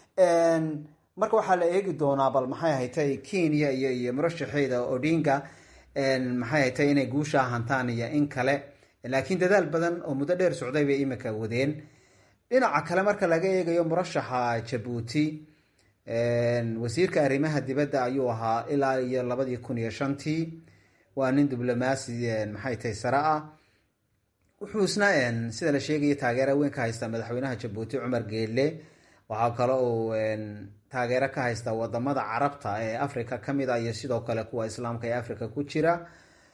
marka waxaa la eegi doonaa bal maxay ahatay kenya iyo iyo murashaxeeda odinga maxay ahatay inay guushaa hantaan iyo in kale laakiin dadaal badan oo muddo dheer socday bay imika wadeen dhinaca kale marka laga eegayo murashaxa jabuuti wasiirka arrimaha dibadda ayuu ahaa ilaa iyo labadii kun iyo shantii waa nin diblomaasi maxay tahay sare ah wuxuu isna sida la sheegaya taageera weyn ka haystaa madaxweynaha jabuuti cumar geelle waxaa kale uu taageero ka haystaa wadamada carabta ee africa kamid a iyo sidoo kale kuwa islaamka ee africa ku jira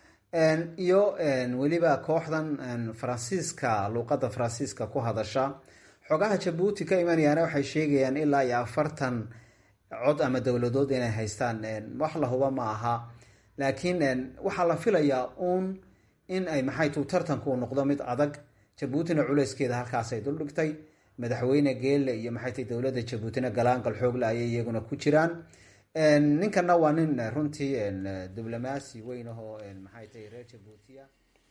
iyo weliba kooxdan faransiiska luuqadda faransiiska ku hadasha xogaha jabuuti ka imanayaana waxay sheegayaan ilaa iyo afartan cod ama dowladood inay haystaan wax la huba ma aha laakiin waxaa la filayaa uun in ay maxay tuu tartanku noqdo mid adag jabuutina culeyskeeda halkaasay duldhigtay madaxweyne geelle iyo maxay tahy dowladda jabuutina galaangal xoogle ayay iyaguna ku jiraan ninkana waa nin runtii diblomaasi weyn ahoo maxay tahay reer jabuutiya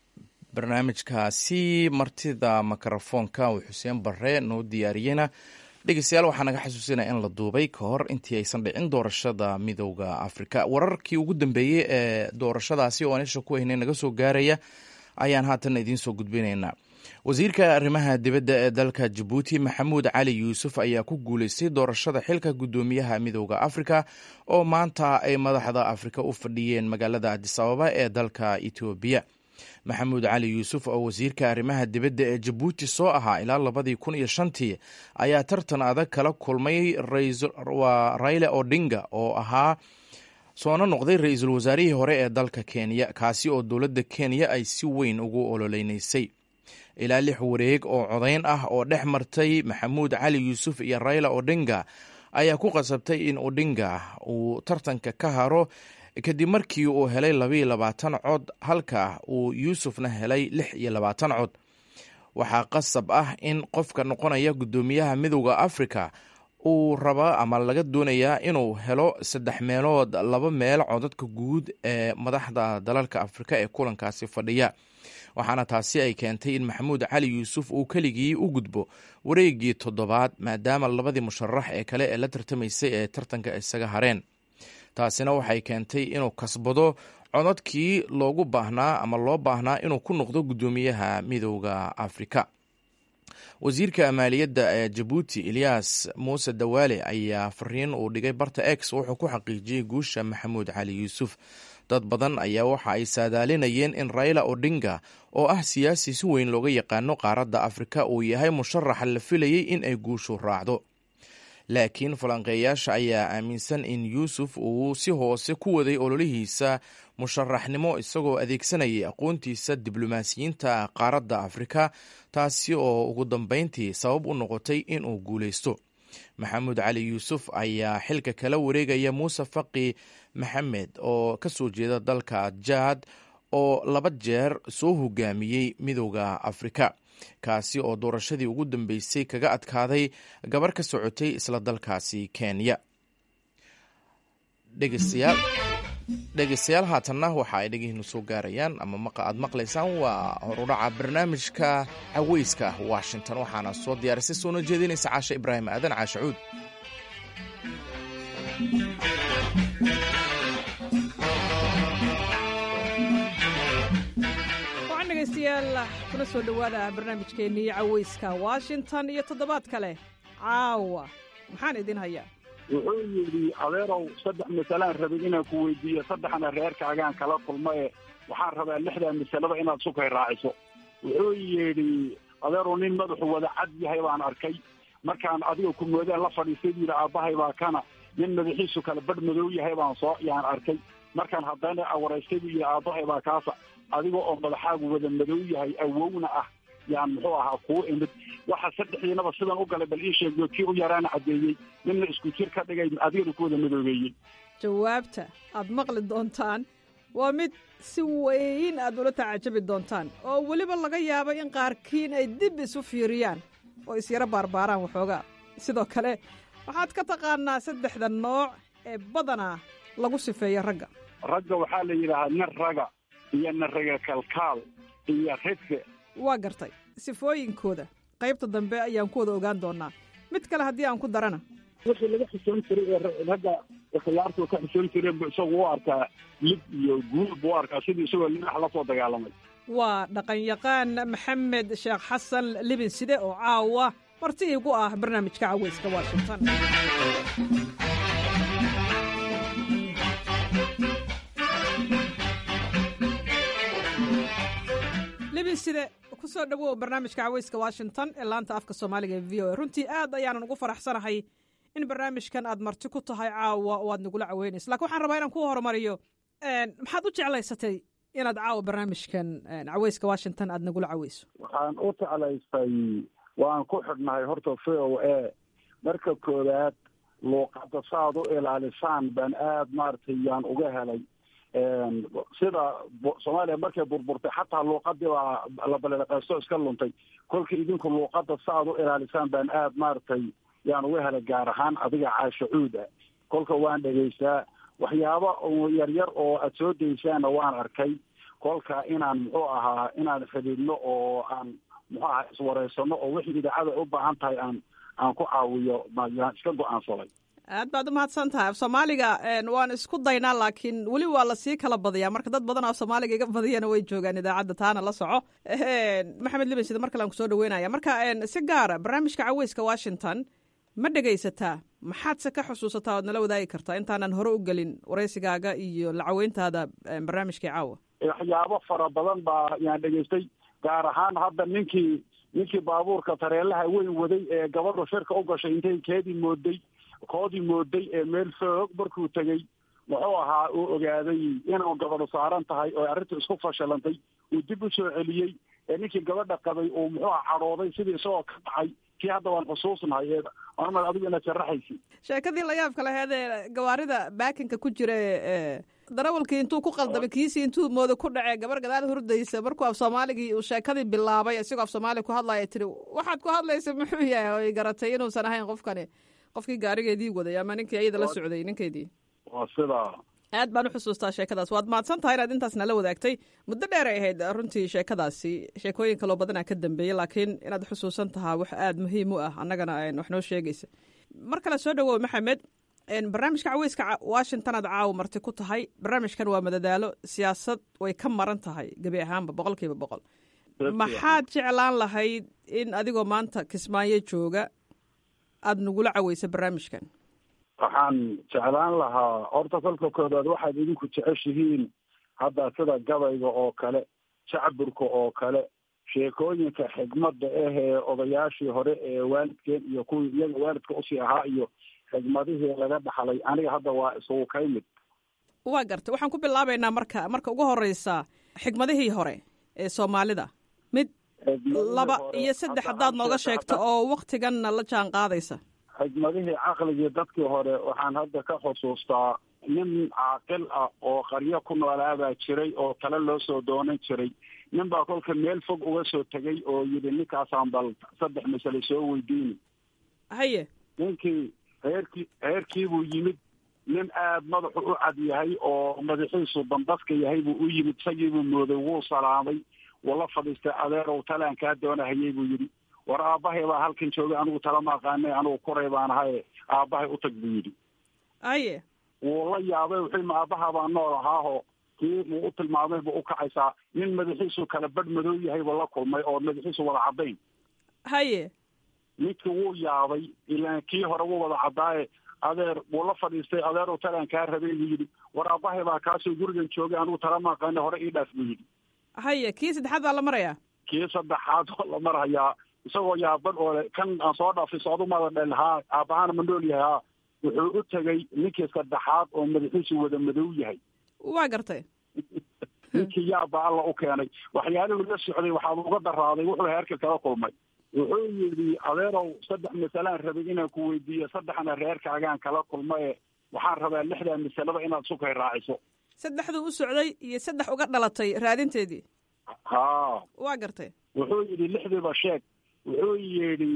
barnaamijkaasi martida mikrofoonka uu xuseen bare noo diyaariyeyna dhegeystayaal waxaa naga xasuusinaya in la duubay ka hor intii aysan dhicin doorashada midowda afrika wararkii ugu dambeeyey ee doorashadaasi oo aan isha ku haynay naga soo gaaraya ayaan haatan idiin soo gudbinaynaa wasiirka arrimaha dibadda ee dalka jabuuti maxamuud cali yuusuf ayaa ku guuleystay doorashada xilka guddoomiyaha midowda afrika oo maanta ay madaxda afrika u fadhiyeen magaalada adisababa ee dalka etoobiya maxamuud cali yuusuf oo wasiirka arrimaha dibadda ee jabuuti soo ahaa ilaa labadii kun iyo shantii ayaa tartan adag kala kulmay waa raila odinga oo ahaa soona noqday ra-iisul wasaarihii hore ee dalka kenya kaasi oo dowladda kenya ay si weyn ugu ololeynaysay ilaa lix wareeg oo codayn ah oo dhex martay maxamuud cali yuusuf iyo raila odinga ayaa ku qasabtay in odinga uu tartanka ka haro kadib markii uu helay labayo labaatan cod halka uu yuusufna helay lix iyo labaatan cod waxaa qasab ah in qofka noqonaya guddoomiyaha midowda afrika uu rabaa ama laga doonayaa inuu helo saddex meelood laba meel codadka guud ee madaxda dalalka afrika ee kulankaasi fadhiya waxaana taasi ay keentay in maxamuud cali yuusuf uu keligii u gudbo wareegii toddobaad maadaama labadii musharax ee kale ee la tartamaysay ee tartanka isaga hareen taasina waxay keentay inuu kasbado codadkii loogu baahnaa ama loo baahnaa inuu ku noqdo guddoomiyaha midowda afrika wasiirka maaliyadda ee jabuuti eliyas muuse dawaale ayaa fariin uu dhigay barta x wuxuu ku xaqiijiyey guusha maxamuud cali yuusuf dad badan ayaa waxa ay saadaalinayeen in raila odinga oo ah siyaasi si weyn looga yaqaano qaaradda afrika uu yahay musharaxa la filayey in ay guushu raacdo laakiin falanqeeyaasha ayaa aaminsan in yuusuf uu si hoose ku waday ololihiisa musharaxnimo isagoo adeegsanayay aqoontiisa diblomaasiyiinta qaaradda afrika taasi oo ugu dambeyntii sabab u noqotay inuu guuleysto maxamuud cali yuusuf ayaa xilka kala wareegaya muuse faqi maxamed oo ka soo jeeda dalka jaad oo laba jeer soo hogaamiyey midowda afrika kaasi oo doorashadii ugu dambeysay kaga adkaaday gabar ka socotay isla dalkaasi kenya dhegeystayaal haatanna waxa ay dhegihiinu soo gaarayaan ama aad maqlaysaan waa horudhaca barnaamijka caweyska washington waxaana soo diyaarisay soona jeedinaysa caashe ibraahim aadan caashe cuud degeystayaal kuna soo dhowaada barnaamijkeennii caweyska washington iyo toddobaad kale caawa maxaan idin hayaa wuxuu yidhi adeerow saddex masalaan rabay inaan ku weydiiyo saddexna reerkaagaan kala kulma e waxaan rabaa lixdaa masalada inaad sukay raaciso wuxuu yidhi adeerow nin madaxu wada cad yahay baan arkay markaan adiga ku moodaan la fadhiistay buu yidhi aabbahay baa kana nin madaxiisu kale badh madow yahay baan soo yaan arkay markaan haddana awaraystay buu yidhi aabbahay baa kaasa adiga oo madaxaagu wada madow yahay awowna ah yaan muxuu ahaa kuu imid waxa saddexdiinaba sidan u galay bal ii sheego kii u yaraana caddeeyey ninna isku jir ka dhigay adigana ku wada madoobeeyey jawaabta aad maqli doontaan waa mid si weyn aad ula tacajabi doontaan oo weliba laga yaabo in qaarkiin ay dib isu fiiriyaan oo isyaro baarbaaraan waxoogaa sidoo kale waxaad ka taqaanaa saddexda nooc ee badanaa lagu sifeeyo ragga ragga waxaa la yidhaahaa nin raga iyo naraga kalkaal iyo ridfe waa gartay sifooyinkooda qaybta dambe ayaan ku wada ogaan doonaa mid kale haddii aan ku darana wixii laga xusoon jiray ee ragga khiyaartu ka xusoon jireen bu isagu u arkaa lib iyo guul buu arkaa sidii isagoo linax la soo dagaalamay waa dhaqanyaqaan maxamed sheekh xasan libin side oo caawa marti iigu ah barnaamijka caweyska washington libin side kusoo dhawow barnaamijka caweyska washington ee laanta afka soomaaliga ee v o a runtii aad ayaanan ugu faraxsanahay in barnaamijkan aad marti ku tahay caawa oo aad nagula caweynayso lakin waxaan rabaa inaan ku horumariyo maxaad u jeclaysatay inaad caawa barnaamijkan caweyska washington aad nagula caweyso waxaan u jeclaystay waan ku xidhnahay horta v o a marka koowaad luuqadda saaad u ilaalisaan baan aad maaragtay yaan uga helay sida soomaaliya markay burburtay xataa luuqadii baa la baleeqeysto iska luntay kolka idinku luuqada sa aad u ilaalisaan baan aad maaragtay yaan uga helay gaar ahaan adiga caasho cuud ah kolka waan dhegaystaa waxyaabo yaryar oo aad soo daysaanna waan arkay kolka inaan muxuu ahaa inaan xidhiidno oo aan muxuu ahaa iswareysano oo wixii idaacada u baahan tahay aan aan ku caawiyo mayaan iska go-aansaday aad baad umahadsan tahay af soomaaliga waan isku daynaa laakiin weli waa lasii kala badiyaa marka dad badan af soomaaliga iga badiyana way joogaan idaacadda taana la soco maxamed liban sida mar kale aan kusoo dhaweynaya marka si gaara barnaamijka caweyska washington ma dhegaysataa maxaadse ka xusuusataa oad nala wadaagi kartaa intaanan hore u gelin waraysigaaga iyo lacaweyntaada barnaamijkii caawa waxyaabo fara badan baa yaan dhegaystay gaar ahaan hadda ninkii ninkii baabuurka tareelaha weyn waday ee gabadhu shirka u gashay intay keedii mooday koodii mooday ee meel foog markuu tegey muxuu ahaa uu ogaaday inuu gabadhu saaran tahay oo arrintu isku fashilantay uu dib u soo celiyey ee ninkii gabadha qabay uu muxuu aha cadhooday sidii isagoo ka dhacay kii hadda waan xusuusnahay ee anmad adigu inaad sharaxaysi sheekadii layaabka laheed ee gawaarida baakinka ku jira ee darawalkii intuu ku qaldamay kiisii intuu moodo ku dhacee gabar gadaal hurdaysa markuu af soomaaligii uu sheekadii bilaabay isigoo af soomaaliga ku hadlaya tiri waxaad ku hadlaysa muxuu yahay oo ay garatay inuusan ahayn qofkani qofkii gaarigeedii waday ama ninkii ayada la socday ninkeedii waa sidaa aad baan u xusuustaa sheekadaas waad mahadsan tahay inaad intaas nala wadaagtay muddo dheer ay ahayd runtii sheekadaasi sheekooyin kaloo badanaa ka dambeeyey laakiin inaad xusuusan tahaa wax aada muhiim u ah annagana wax noo sheegaysa mar kale soo dhawow maxamed barnaamijka caweyska washington aad caawa marti ku tahay barnaamijkan waa madadaalo siyaasad way ka maran tahay gebi ahaanba boqol kiiba boqol maxaad jeclaan lahayd in adigoo maanta kismaayo jooga aada nagula caweysa barnaamijkan waxaan jeclaan lahaa horta kolka koobaad waxaad idinku jeceshihiin hadda sida gabayga oo kale shacburka oo kale sheekooyinka xigmadda ah ee odayaashii hore ee waalidkeen iyo kuwii iyaga waalidka usii ahaa iyo xigmadihii laga dhaxlay aniga hadda waa isugu kay mid waa gartay waxaan ku bilaabaynaa marka marka ugu horeysa xigmadihii hore ee soomaalida mid laba iyo saddex haddaad nooga sheegto oo waktiganna la jaan qaadaysa xigmadihii caqligii dadkii hore waxaan hadda ka xusuustaa nin caaqil ah oo qaryo ku noolaabaa jiray oo tale loo soo doonan jiray nin baa kolka meel fog uga soo tegay oo yidhi ninkaasaan bal saddex masale soo weydiini haye ninkii reerkii reerkiibuu yimid nin aada madaxu u cad yahay oo madaxiisu bandafka yahay buu u yimid isagiibuu mooday wuu salaamay wuu la fadhiistay adeerow talaan kaa doonahayay buu yidhi war aabbahay baa halkan joogay anigu talama aqaanay anigu kuray baan ahaye aabbahay utag buu yidhi aye wuu la yaabay wuxuu ma aabbaha baa nool ahaaho kii muu u tilmaamay buu ukacaysaa nin madaxiisu kala badh madow yahay buu la kulmay oo madaxiisu wada caddayn haye ninkii wuu yaabay ilaan kii hore wuu wada caddaaye adeer wuu la fadhiistay adeerow talaan kaa rabay buu yidhi war aabbahay baa kaasoo gurigan joogay anigu talama aqaanay hore ii dhaaf buu yidhi haye kii saddexaad baa la marayaa kii saddexaad oo la marhayaa isagoo yaaban oo le kan aan soo dhaafay socdu mada dhel haa aabbahaana ma nool yahay haa wuxuu u tegay ninkii saddexaad oo madaxiisu wada madow yahay waa gartay ninkii yaabba alla u keenay waxyaalihuu la socday waxaaba uga daraaday wuxuu heerka kala kulmay wuxuu yidhi adeerow saddex masalaan rabay inaan ku weydiiyo saddexna reerkaagaan kala kulmaye waxaan rabaa lixdaa masalaba inaad sukay raaciso saddexduu u socday iyo saddex uga dhalatay raadinteedii haa waa gartay wuxuu yidhi lixdiiba sheeg wuxuu yidhi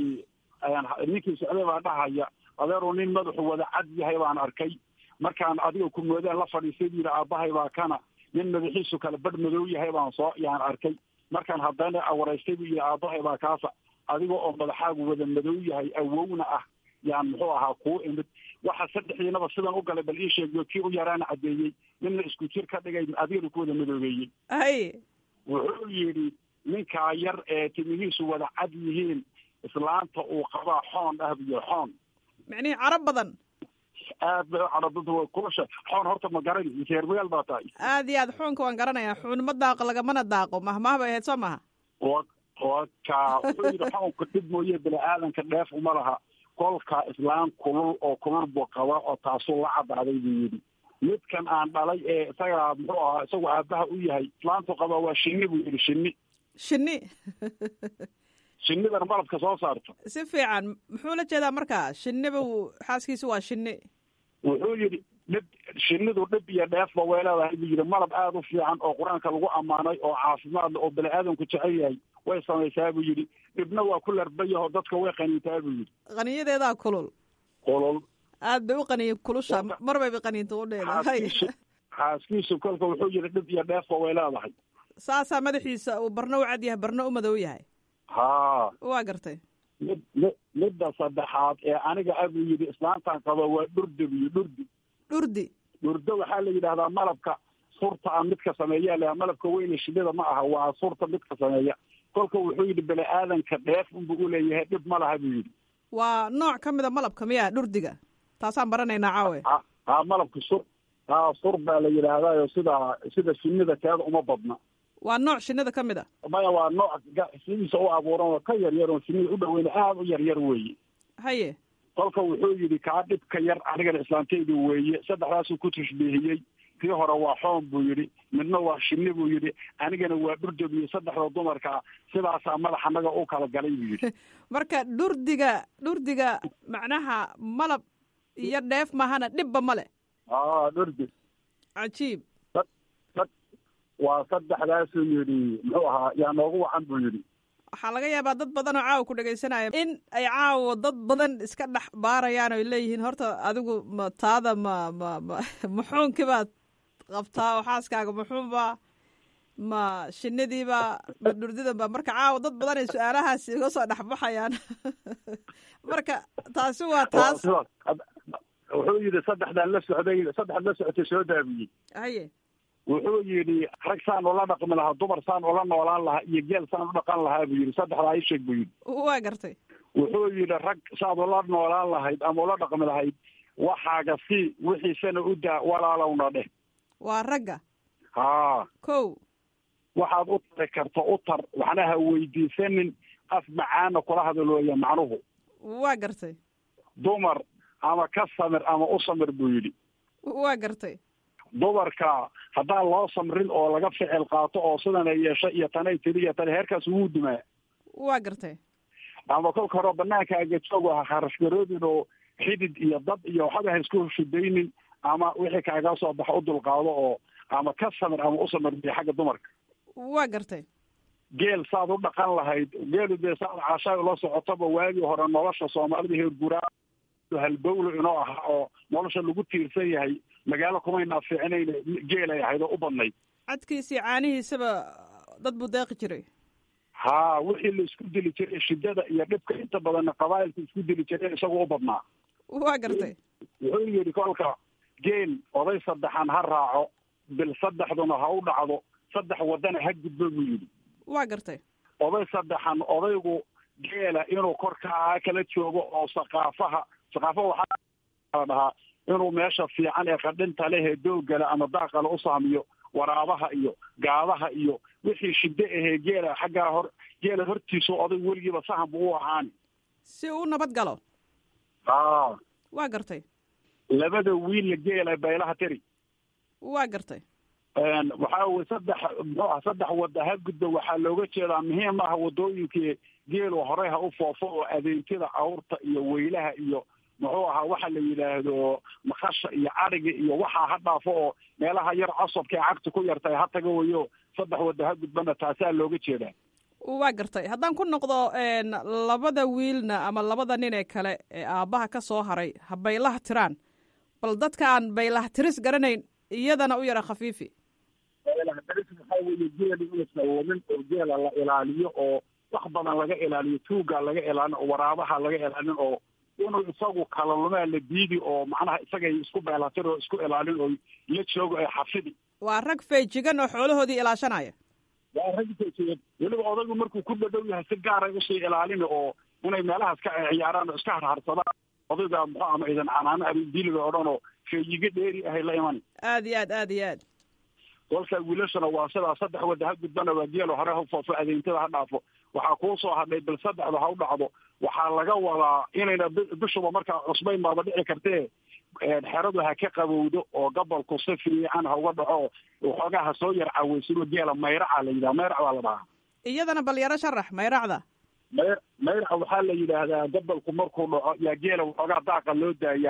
ninkii socday baa dhahaya adeeru nin madaxu wada cad yahay baan arkay markaan adiga ku moodaan la fadhiistay bu yidhi aabbahay baa kana nin madaxiisu kala badh madow yahay baan soo yaan arkay markaan haddana awaraystay buu yidhi aabbahay baa kaasa adiga oo madaxaagu wada madow yahay awowna ah yaan muxuu ahaa kuu imid waxa saddexdiinaba sidan u galay bal ii sheegiyo kii u yaraana caddeeyey ninna isku jir ka dhigay adigana ku wada madoobeeyey haye wuxuu yidhi ninkaa yar ee timihiisu wada cad yihiin islaanta uu qabaa xoon ah iyo xoon micnihii carab badan aad bay u carabada way kulasha xoon horta ma garan reermagaal baa tahay aad iyo aad xuunka waan garanayaa xuun ma daaqo lagamana daaqo mahmaah bay ahayd soo maha wa waka wuxuu yidhi xoonka dhib mooye bini aadanka dheef uma laha kolka islaan kulul oo kulul buu qaba oo taasuu la cadaaday buu yidhi midkan aan dhalay ee isagaa muxuu ahaa isagu aabbaha u yahay islaantu qabaa waa shinni buu yidhi shinni shinni shinnidan malabka soo saarto si fiican muxuu la jeedaa markaa shinniba xaaskiisu waa shinni wuxuu yidhi dhib shinidu dhib iyo dheefba way leedahay buu yidhi malab aada u fiican oo qur-aanka lagu ammaanay oo caafimaad oo bani aadamku jecel yahay way samaysaa buu yidhi dhibna waa ku larbayahoo dadka way qaniintaa buu yidhi qaniyadeedaa kulul qolol aad bay u qaniyin kulusha mar bayba qaniinta u dheedahay xaaskiisu xaaskiisu kolka wuxuu yidhi dhib iyo dheefba way leedahay saasaa madaxiisa uu barna u cad yahay barna u madow yahay haa waa gartay mid mi- midda saddexaad ee aniga abuu yidhi islaantan qaba waa dhurdi buyi dhurdi dhurdi dhurdo waxaa la yidhahdaa malabka surta a midka sameeya la malabka weyne shinida ma aha waa surta midka sameeya kolka wuxuu yidhi bani aadanka dheef unbuu uleeyahay dhib ma laha buu yidhi waa nooc ka mida malabka miya dhurdiga taasaan baranaynaa caawe ha ha malabka sur ha sur baa la yidhaahdayo sida sida shinida keeda uma badna waa nooc shinida ka mid a maya waa nooc ga- sidiisa u abuuran oo ka yar yar oo shinida u dhaweyna aada u yar yar weeye haye kolka wuxuu yidhi kaa dhibka yar anigana islaantaydu weeye saddexdaasuu ku tashbiihiyey kii hore waa xoon buu yidhi midna waa shinni buu yidhi anigana waa dhurdab iyo saddexda dumarka sidaasaa madaxa naga u kala galay buu yidhi marka dhurdiga dhurdiga macnaha malab iyo dheef mahana dhibba male aa dhurdi cajiib waa saddexdaasuu yidhi muxuu ahaa yaa noogu wacan buu yidhi waxaa laga yaabaa dad badan oo caawa ku dhegaysanaya in ay caawa dad badan iska dhex baarayaan oy leeyihiin horta adigu ma taada ma ma ma muxuunkii baad qabtaa oo xaaskaaga muxuunba ma shinidiiba ma dhurdidanba marka caawa dad badan ay su-aalahaas iga soo dhexbaxayaan marka taasi waa taas Waa sidaas. wuxuu yidhi saddexdaan la socday saddexaad la socotay soo daabiyey haye wuxuu yidhi rag saan ula dhaqmi lahaa dumar saan ula noolaan lahaa iyo geel saan u dhaqan lahaa buu yidhi saddexdaa ii sheeg buu yidhi waa gartay wuxuu yidhi rag saad ula noolaan lahayd ama ula dhaqmi lahayd waxaaga si wixiisana u daa walaalowna dheh waa ragga haa kow waxaad u tari karto u tar waxna ha weydiisanin af macaana kula hadalooya macnuhu waa gartay dumar ama ka samir ama u samir buu yidhi waa gartay dumarka haddaan loo samrin oo laga ficil qaato oo sidan ay yeesho iyo tanay tiri iyo tani heerkaas wuu dumaa waa gartay ama kolka hore banaanka agajoog ha kharashgaroodin oo xidid iyo dad iyo waxba ha isku shudaynin ama wixii kaaga soo baxa u dulqaado oo ama ka samir ama u samir biyo xagga dumarka waa gartay geel saad u dhaqan lahayd geelu dee saad caashaay ula socotaba waagii hore nolosha soomaalida heer guraa halbowlo inoo ahaa oo nolosha lagu tiirsan yahay magaalo kumaynaa fiicnayn geelay ahayd oo u badnayd cadkiisii caanihiisaba dad buu deeqi jiray haa wixii la isku dili jiray shidada iyo dhibka inta badanna qabaa'ilka isku dili jireen isagoo u badnaa waa gartay wuxuu yidhi kolka geel oday saddexan ha raaco bil saddexduna ha u dhacdo saddex wadana ha gudbo buu yidhi waa gartay oday saddexan odaygu geela inuu korkaa kala joogo oo saqaafaha saqaafaha waxaa la dhahaa inuu meesha fiican ee qadhinta leh ee doogale ama daaqale u saamiyo waraabaha iyo gaadaha iyo wixii shiddo ahee geela xaggaa hor geela hortiisu oday weligiiba sahan buu u ahaani si uu u nabad galo aa waa gartay labada wiilla geela baylaha tiri waa gartay waxaa weye saddex muxuu ah saddex wada ha gudba waxaa looga jeedaa muhiim ah wadooyinkii geelu horey ha u foofo oo adeentida awrta iyo weylaha iyo muxuu ahaa waxa la yidhaahdo makasha iyo cadhiga iyo waxaa ha dhaafo oo meelaha yar cosobka ee cagta ku yartahay ha taga wayo saddex wada ha gudbana taasaa looga jeedaa waa gartay haddaan ku noqdo labada wiilna ama labada nin ee kale ee aabbaha ka soo haray ha baylaha tiraan bal dadkaan baylaha tiris garanayn iyadana u yara khafiifi baylahatis waxaa weeye geela inuusan wamin oo geela la ilaaliyo oo wax badan laga ilaaliyo tuugaa laga ilaalin oo waraabaha laga ilaalin oo inuu isagu kala lumaa la diidi oo macnaha isagay isku beelatir oo isku ilaalin oo la joogo ee xafidi waa rag feejigan oo xoolahoodii ilaashanaya waa rag feejigan weliba odaygu markuu ku dhadhow yahay si gaaray usii ilaalin oo inay meelahaas ka ciyaaraan oo iska harharsadaan odayga muxuu ama idan canaano abindiliga oo dhan oo feeyiga dheeri ahay la iman aad iyo aad aad iyo aad kolka wiilashana waa sidaa saddex wada ha gudbana waa geelo hore ha foofo adeyntada ha dhaafo waxaa kuu soo hadhay bil saddexda ha u dhacdo waxaa laga wadaa inayna bishuba markaa cusbayn baaba dhici kartee xeradu ha ka qabowdo oo gobolku si fiican ha uga dhaco waxoogaa ha soo yar caweysino geela mayraca la yidhaha mayrac baa la dhahaa iyadana bal yaro sharax mayracda may mayraca waxaa la yidhaahdaa gobolku markuu dhaco yaa geela waxoogaa daaqa loo daayaa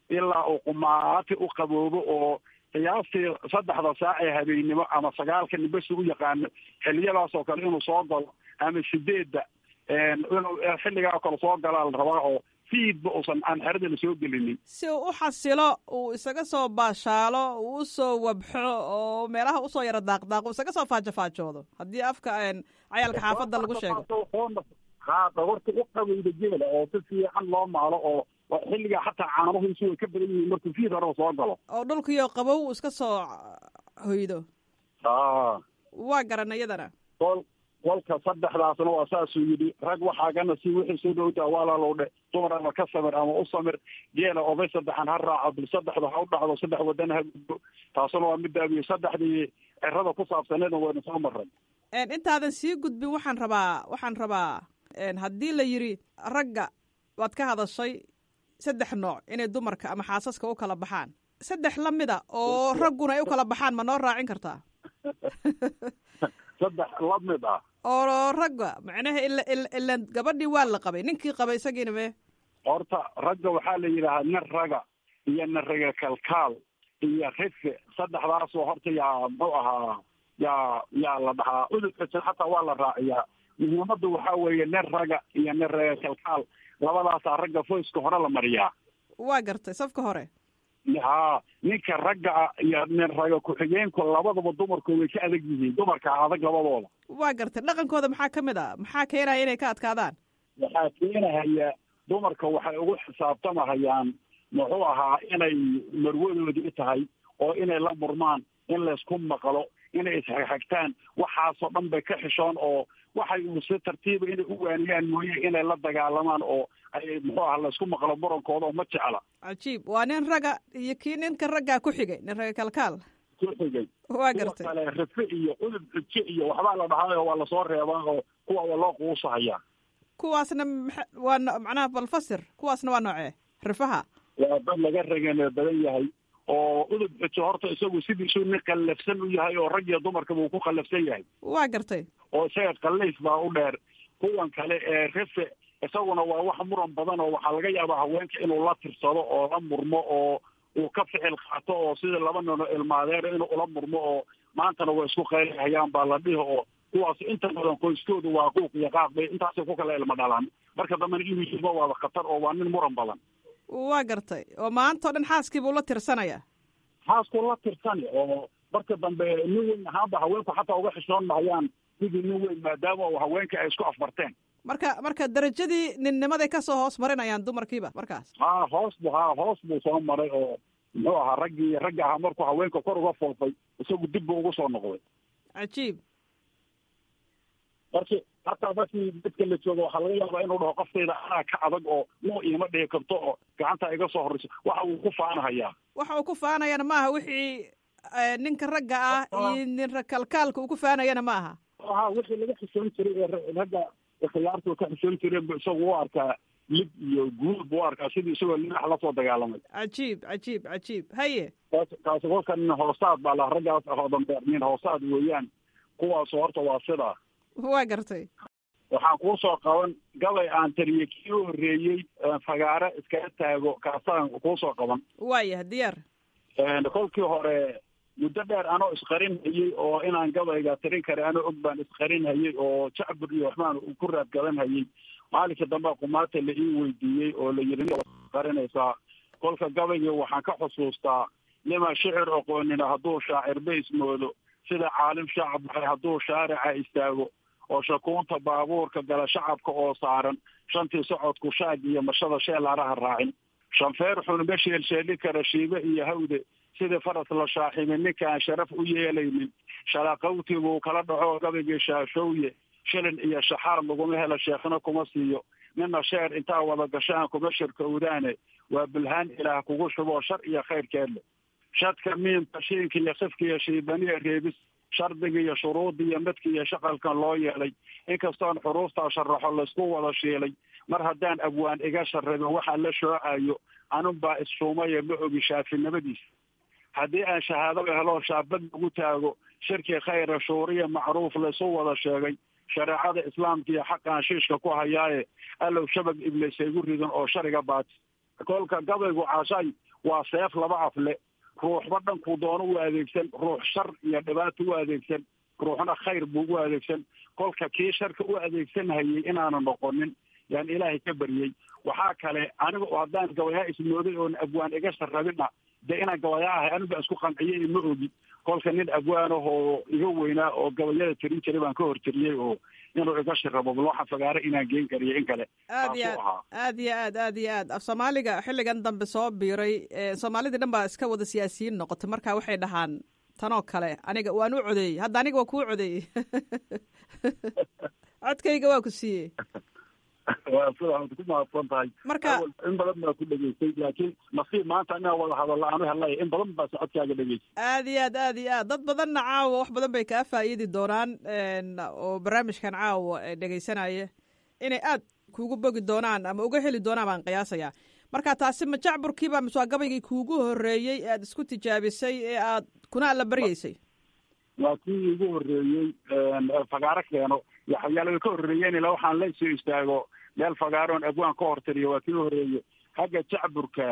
ilaa uu qumaati u qaboobo oo qiyaastii saddexda saac ee habeennimo ama sagaalka nimbasi u yaqaano xiliyadaas oo kale inuu soo galo ama sideedda inuu xilligaa kale soo galaa la rabaa oo fiidba uusan aan xerada la soo gelinin si uu u xasilo uu isaga soo baashaalo uu usoo wabxo oo meelaha usoo yaro daaqdaaqo isaga soo faajofaajoodo haddii afka cayaalka xaafadda lagu sheego ha dhogorta u qabeyda geela oo si fiican loo maalo oo xilligaa xataa caanuhiisu way ka badan yihiin markuu fiid horeba soo galo oo dhulkiyo qabow uu iska soo hoydo a waa garan iyadana kol kolka saddexdaasna waa saasuu yidhi rag waxaagana si wixii soo dhowdaa waalaalowdhe dumar ama ka samir ama u samir geela oday saddexan ha raaco bil saddexda ha u dhacdo saddex wadana ha gudbo taasuna waa midaabiyo saddexdii cirada ku saabsaneedna wayna soo maray intaadan sii gudbin waxaan rabaa waxaan rabaa haddii la yidhi ragga waad ka hadashay saddex nooc inay dumarka ama xaasaska u kala baxaan saddex la mida oo ragguna ay u kala baxaan ma noo raacin kartaa saddex la mid ah oo ragga macnaha ila ilan gabadhii waa la qabay ninkii qabay isagiina me horta ragga waxaa la yidhaahaa nin raga iyo nin raga kalkaal iyo rife saddexdaasoo horta yaa muxuu ahaa yaa yaa la dhahaa ududkasan xataa waa la raaciyaa muhiimadda waxaa weeye nin raga iyo nin raga kalkaal labadaasaa ragga foyska hore la mariyaa waa gartay safka hore ha ninka ragga ah iyo nin raga ku-xigeenku labadaba dumarku way ka adag yihiin dumarka adag labadooda waa gartay dhaqankooda maxaa ka mid a maxaa keenaya inay ka adkaadaan waxaa keenahaya dumarka waxay ugu xisaabtamahayaan muxuu ahaa inay marwadoodii tahay oo inay la murmaan in laysku maqlo inay ishagxagtaan waxaasoo dhan bay ka xishoon oo waxay uu si tartiiba inay u waaniyaan mooye inay la dagaalamaan oo ay muxuu aha laysku maqlo murankooda oo ma jecla cajiib waa nin raga iyo kii ninka raggaa ku xigay nin raga kalkaal ku xigay waa gartay kale rife iyo udub xujo iyo waxbaa la dhahaa waa lasoo reebaa oo kuwa waa loo quusahayaa kuwaasna waa macnaha balfasir kuwaasna waa noocee rifaha waa dad laga ragana badan yahay oo udub xujo horta isagu sidiisuu nin qallafsan u yahay oo rag iyo dumarkaba uu ku qallafsan yahay waa gartay oo isaga qallays baa u dheer kuwan kale ee rife isaguna waa wax muran badan oo waxaa laga yaabaa haweenka inuu la tirsado oo la murmo oo uu ka ficil qaato oo sida laba nino ilmaadeer inuu ula murmo oo maantana way isku qaylahayaan baa la dhihi oo kuwaas inta badan qoyskoodu waa quuq iyo qaaq bay intaasay ku kala ilma dhalaan marka dambena inuu yimo waaba khatar oo waa nin muran badan waa gartay oo maanta o dhan xaaskiibuu la tirsanaya xaaskuu la tirsani oo marka dambe nin weyn ahaanba haweenku xataa uga xishoon mahayaan sidii nin weyn maadaama u haweenka ay isku afbarteen marka marka darajadii ninnimaday kasoo hoos marinayaan dumarkiiba markaas ha hoos bu ha hoos buu soo maray oo muxuu ahaa raggii raggi ahaa markuu haweenka kor uga foofay isagu dib buu ugu soo noqday cajiib marki hataa markii dadka la joogo waxaa laga yaabaa inuu dhaho qoftayda anaa ka adag oo nuu iima dhihi karto oo gacanta iga soo horreyso waxa uu ku faanahayaa waxa uu ku faanayana maaha wixii ninka ragga ah iyo nin kalkaalka uu ku faanayana ma aha ha wixii laga xishoon jiray ee ragga khiyaartu ka xishoon jireen bu isagu u arkaa lib iyo guul buu u arkaa sidii isagoo linax lasoo dagaalamay cajiib cajiib cajiib haye kaas kaasi kolka nin hoosaad baa la raggaas ahoo dambe nin hoosaad weeyaan kuwaasu horta waa sidaa waa gartay waxaan kuu soo qaban gabay aan tariye kii u horreeyey fagaare iskaga taago kaasaan kuu soo qaban waayah diyaar kolkii hore muddo dheer anoo isqarinhayey oo inaan gabayga tirin kara anoo og baan isqarinhayey oo jacbur iyo waxbaan ku raadgadanhayey maalinkii dambe kumaata la ii weydiiyey oo la yidhi qarinaysaa kolka gabaygii waxaan ka xusuustaa nima shicir oqoonina hadduu shaacirba ismoodo sida caalim shacab baxay hadduu shaarica istaago oo shakuunta baabuurka gala shacabka oo saaran shantii socodku shaag iyo mashada sheelaaraha raacin shanfeer xunuma sheelsheeli kara shiibe iyo hawde sidii faras la shaaxibin ninkaan sharaf u yeelaynin shalaqawtiguu kala dhaco gabaygii shaashowye shilin iyo shaxaad laguma helo sheekhna kuma siiyo nina sheer intaa wada gashaan kuma shirkowdaane waa bulhaan ilaah kugu shuboo shar iyo khayrkeedle shadka miimka shiinka iyo sifka iyo shiibaniya reebis shardiga iyo shuruudda iyo madka iyo shaqalkan loo yeelay inkastoon xuruuftaa sharaxo laysku wada shiilay mar haddaan abwaan iga sharrabin waxaa la shoocayo anun baa isshuumaya ma ogi shaafinimadiisa haddii aan shahaado helo shaabad lagu taago shirki khayra shuuriya macruuf laysu wada sheegay shareecada islaamka iyo xaqaan shiishka ku hayaaye allow shabag ibliis igu ridan oo shariga baati kolka gabaygu caashay waa seef laba afle ruuxba dhankuu doono u adeegsan ruux shar iyo dhibaato u adeegsan ruuxna khayr buu u adeegsan kolka kii sharka u adeegsanhayay inaanu noqonin yaan ilaahay ka baryey waxaa kale aniga oo haddaan gabayaa ismooday oon abwaan iga sharrabina dee inaan gabayaa ahay aniga isku qanciyey ma ogi kolka nin abwaanahoo iga weynaa oo gabayada tirin jiray baan ka hortiriyey oo inuu iga shirabo bal waxaan fagaaro inaan geen kariyo in kale aad iyo aad aad iyo aad aad iyo aad af soomaaliga xilligan dambe soo biiray soomaalidii dhan baa iska wada siyaasiyiin noqotay marka waxay dhahaan tanoo kale aniga waan u codeeyey hadda aniga waa kuu codeeyey codkayga waa ku siiyey waa sidaad ku mahadsan tahay marka in badan baa ku dhegeystay laakiin nasiib maanta inaa wada hadalla aanu helay in badan baa socodkaaga dhegeystay aad iyo aad aad iyo aad dad badanna caawa wax badan bay kaa faa'iidi doonaan oo barnaamijkan caawa dhegaysanaya inay aad kuugu bogi doonaan ama uga heli doonaan baan qiyaasayaa marka taasi ma jacburkiiba mise waa gabaygii kuugu horreeyey ee aad isku tijaabisay ee aad kuna alla baryeysay waa kii igu horreeyey fagaaro keeno waxyaalaga ka horreeyeen ilaa waxaan la soo istaago meel fagaaroon abwaan ka hortariyo waa kii horreeye xagga jacburka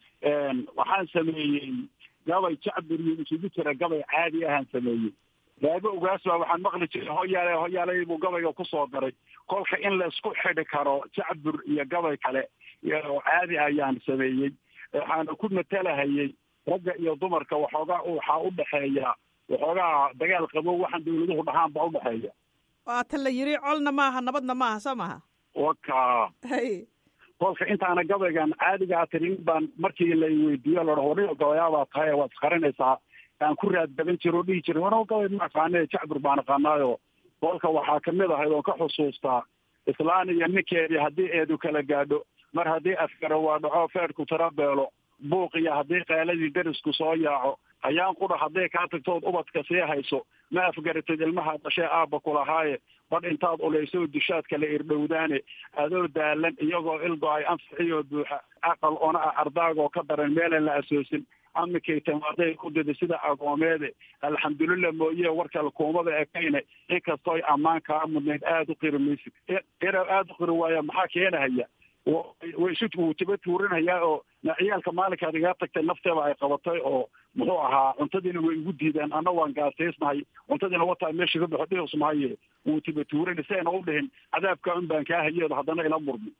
waxaan sameeyey gabay jacbur iyo isugu jira gabay caadi ahaan sameeyey raago ogaas baa waxaan maqli jiray hoyaale hoyaalay buu gabayga kusoo daray kolka in la isku xidhi karo jacbur iyo gabay kale oo caadi ayaan sameeyey waxaana ku matalahayey ragga iyo dumarka waxoogaa waxaa u dhexeeya waxoogaa dagaal qabo waxaan dawladuhu dhahaan baa udhexeeya waata la yiri colna maaha nabadna maaha soo maha waka hay kolka intaana gabaygan caadigaa tirin baan markii la weydiiyo ladhaho warniyo gabayaabaa tahay waad isqarinaysaa aan ku raaddaban jiro o dhihi jiray wano gabay ma aqaane jacbur baan aqaanaayo kolka waxaa kamid ahayd oon ka xusuustaa islaan iyo ninkeedii haddii eedu kala gaadho mar haddii afgaro waa dhaco feedhku tira beelo buuq iyo haddii qaaladii derisku soo yaaco ayaan qudha hadday kaa tagtood ubadka sii hayso ma afgaratid ilmaha dhashee aabba kulahaaye badh intaad ulayso dishaad kala irdhowdaane adoo daalan iyagoo ilgo-ay anfixiyoo buuxa aqal ona ah ardaagoo ka daran meelan la asoosin amikay tamaaday ku dida sida agoomeede alxamdulillah mooye warkale kuumada ekayne inkastooy ammaan kaa mudnayd aada u qiri maysid ina aada u qiri waaya maxaa keenahaya way isu wuu tiba tuurinayaa oo ciyaalka maalinkaad igaa tagtay nafteeda ay qabatay oo muxuu ahaa cuntadiina way igu diideen anna waan gaasaysnahay cuntadiina wataa meesha ka baxo dhihus mahaye wuu tiba tuurin si ayna u dhihin cadaabka un baan kaa hayeedo haddana ila murmi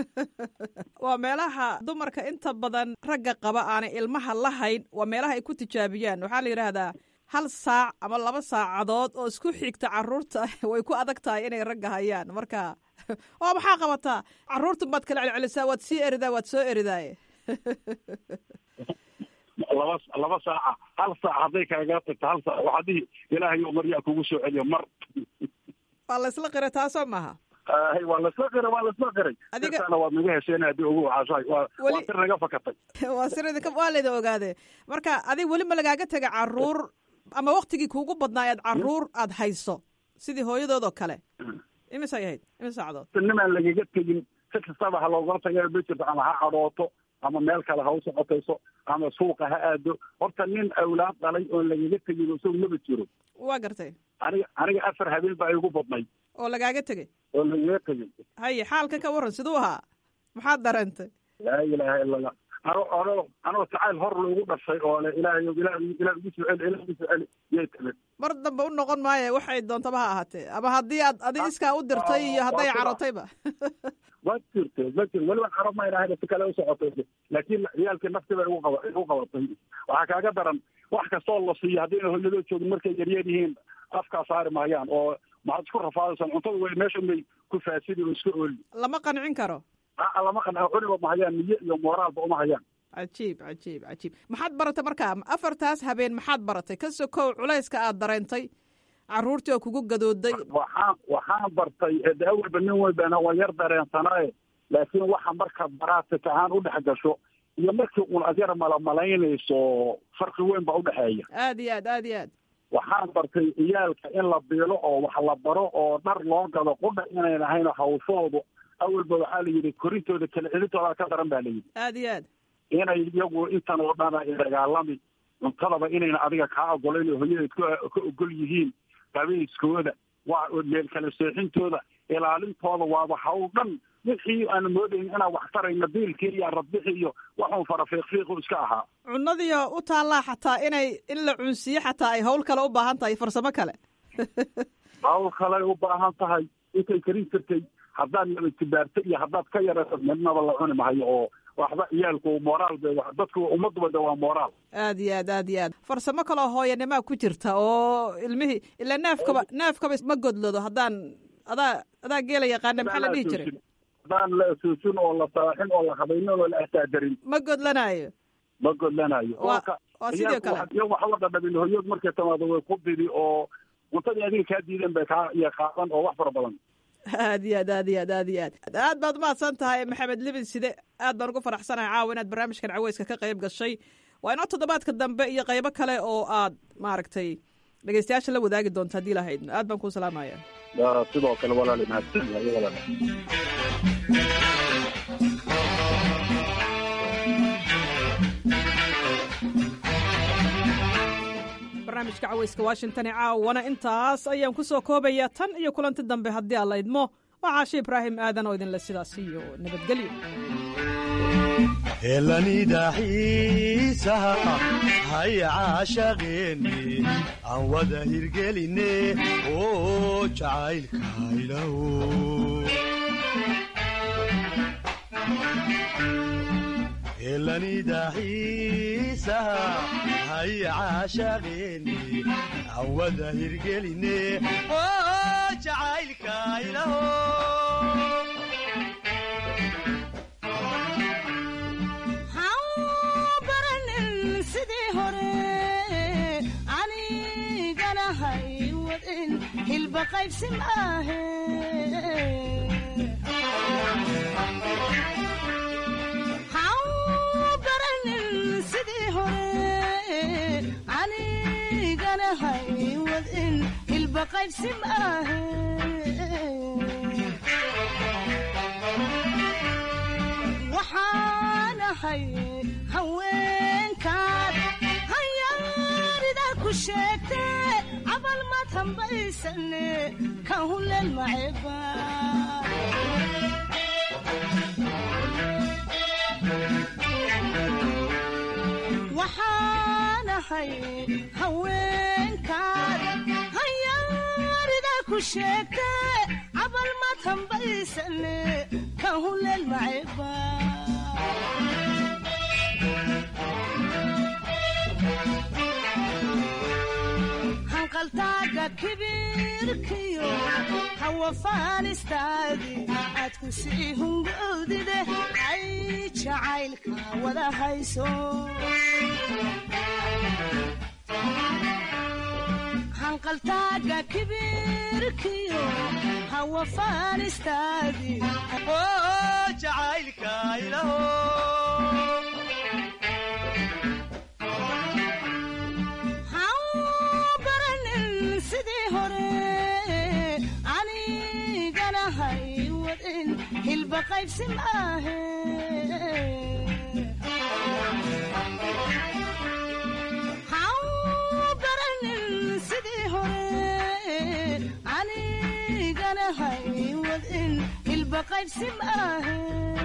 waa meelaha dumarka inta badan ragga qaba aanay ilmaha lahayn waa meelaha ay ku tijaabiyaan waxaa la yidhaahdaa hal saac ama laba saacadood oo isku xigta caruurta way ku adag tahay inay ragga hayaan marka oo maxaa qabataa caruurtan baad kala celcelisaa waad sii eridaa waad soo eridaaye laba laba saaca hal saac hadday kaaga tagto hal saac waxaa dhihi ilaahay oo maryaa kugu soo celiyo mar waa la isla qira taasoo maaha hay waa lasla qiray waa lasla qiray Adiga- sirtaana waad naga hesheen haddii ugu waxaashahay waa Weli- waa sir naga fakatay waa siradi waa layda ogaade marka adig weli ma lagaaga tega caruur ama waktigii kuugu badnaa eed caruur aad hayso sidii hooyadood oo kale imisay ahayd imis saacadood nimaan lagaga tegin si kastaba ha loogala taga ma jirto ama ha cadhooto ama meel kale ha u socotayso ama suuqa ha aado horta nin awlaad dhalay oon lagaga tegin isagu maba jiro waa gartay aniga aniga afar habeen baa igu badnay oo lagaaga tegey oo lagaga tegin haye xaalka ka waran siduu ahaa maxaad dareentay laa ilaaha ila allah ano ano anoo jacayl hor loogu dhashay oo le ilaahay ilaah ilaah ugu soo celi ilaah ugu soo celi yay timid mar dambe u noqon maayo waxay doontaba ha ahaatee ama haddii aad adi iskaa u dirtay iyo hadday waa sida. carotayba waa jirte ma jir weliba carab ma ilahay si kale u socotay laakiin ciyaalkii nafti bay igu qaba igu qabatay waxaa kaaga daran wax kastoo la siiyo haddayna hooyadoo joogin markay yaryar yihiin afkaa saari maayaan oo maxaad isku rafaadaysan cuntada way meesha may ku faasidi oo iska ooli lama qancin karo aa lama qanaa cuniba ma hayaan niyo iyo mooraalba uma hayaan cajiib cajiib cajiib maxaad baratay markaa afartaas habeen maxaad baratay ka sokow culayska aad dareentay caruurtii oo kugu gadooday waxaan waxaan bartay de awalba nin walbana waa yar dareensanaaye laakiin waxa markaad baraatika ahaan u dhex gasho iyo markii uun ad yar malamalaynayso farqi weyn baa udhexeeya aad iyo aad aad iyo aad waxaan bartay ciyaalka in la biilo oo wax la baro oo dhar loo gado qudha inayn ahayn hawshoodu awalba waxaa la yidhi korintooda kala celintooda ka daran baa la yidhi aad iyo aad inay iyagu intan oo dhan ay dagaalami cuntadaba inayna adiga kaa ogolayn oo hooyadeed ka ka ogol yihiin qabayskooda waa meel kala seexintooda ilaalintooda waaba hawl dhan wixii aan moodayn inaan wax tarayno diilkii iyo radbixi iyo waxuu fara fiiqfiiqu iska ahaa cunadiyo u taallaa xataa inay in la cunsiyo xataa ay hawl kale u baahan tahay farsamo kale hawl kaley u baahan tahay intay karin jirtay haddaad nabadjibaarto iyo haddaad ka yarato midnaba la cuni mahayo oo waxba ciyaalku moraal bay dadku ummaduba de waa moraal aad iyo aad aad iyo aad farsamo kaloo hooyanimaa ku jirta oo ilmihii ilaa neefkaba neefkaba ma godlado haddaan adaa adaa geela yaqaana maxaa la dhihi jiray haddaan la asuusin oo la saaxin oo la habaynin oo la ahtaadarin ma godlanaayo ma godlanayo waa waa sidoo kale iyo waxba dhadhabin hoyood markay timaado way ku didi oo cuntadii adiga kaa diideen bay kaa iyo qaadan oo wax fara badan aad iyo aad aad iyo aad aad iyo aad aad baad umahadsan tahay maxamed libin side aad baan ugu faraxsanahay caawa inaad barnaamijkan caweyska ka qayb gashay waa inoo toddobaadka dambe iyo qaybo kale oo aad maaragtay dhegeystayaasha la wadaagi doonta haddii lahayd aad baan kuu salaamaya sidoo kale walaali mahadsan yahay walaal barnaamijka caweyska washington ee caawana intaas ayaan ku soo koobayaa tan iyo kulanti dambe haddii aan la idmo waa caashe ibraahim aadan oo idinle sidaas iyo nabadgelyo helanidaxiisaha haya caashaqeeni aan wada hirgeline oo jacaylka ilaho helanidaxiisaha haya caashaqeeni aan wada hirgeline oo jacaylka ilaho hilba qaybsi maahe hau baranin sidii hore anigana hay wadin hilba qaybsi maahe waxaanahay haweenkaad hayaarida ku sheegte cabal maad hambaysane ka huleel maceba waxaanahay haweenkaad hayaarida ku sheegte cabal maad hambaysane ka huleel maceba hanqaltaaga kibirkiyo hawafaanistaadi aad ku sii hungowdide ay jacaylka wada hayso hanqaltaaga kibirkiyo hawafaanistaadi jacaylka ilaho sidii hore anigana hay wadin hilba qaybsi maahe hau baranin sidii hore anigana hay wadin hilba qaybsi maahe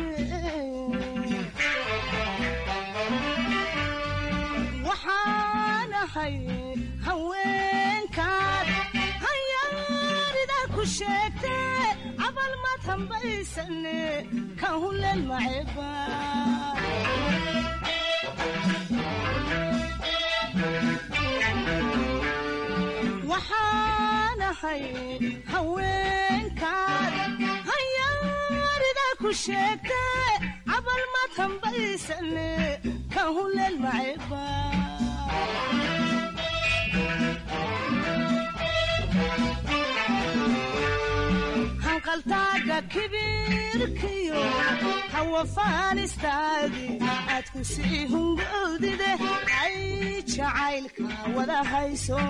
waxaanahay haweenkaad hayaarida ku sheegte cabal maad hambaysane ka huleel maceba waxaanahay haweenkaad hayaarida ku sheegte cabal maad hambaysane ka huleel maceba hanqaltaaga kibirkiyo hawafaanistaadi aad ku sii hungowdide ay jacaylka wada hayso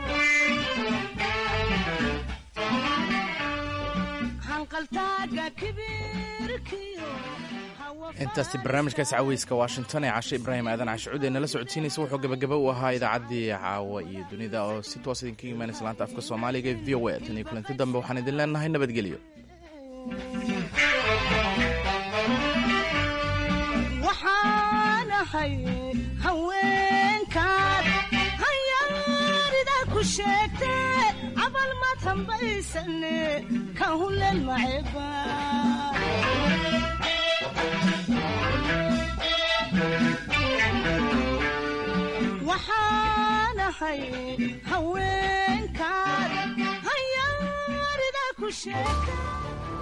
hanqaltaaga kibirkiyo intaasi barnaamijkaas caweyska washington ee cashe ibraahim aadan cashucuud ee nala socodsiinaysa wuxuu gabagaba u ahaa idaacaddii caawa iyo dunida oo si toos idinkaga imaanaysa laanta afka soomaaliga ee v o a tan iyo kulanti dambe waxaan idin leenahay nabadgelyo waxaanahay haweenkaad hayaarida ku sheegte cabal maad hambaysane ka huleel maceba waxaanahay haweenkaad hayaarida ku sheegte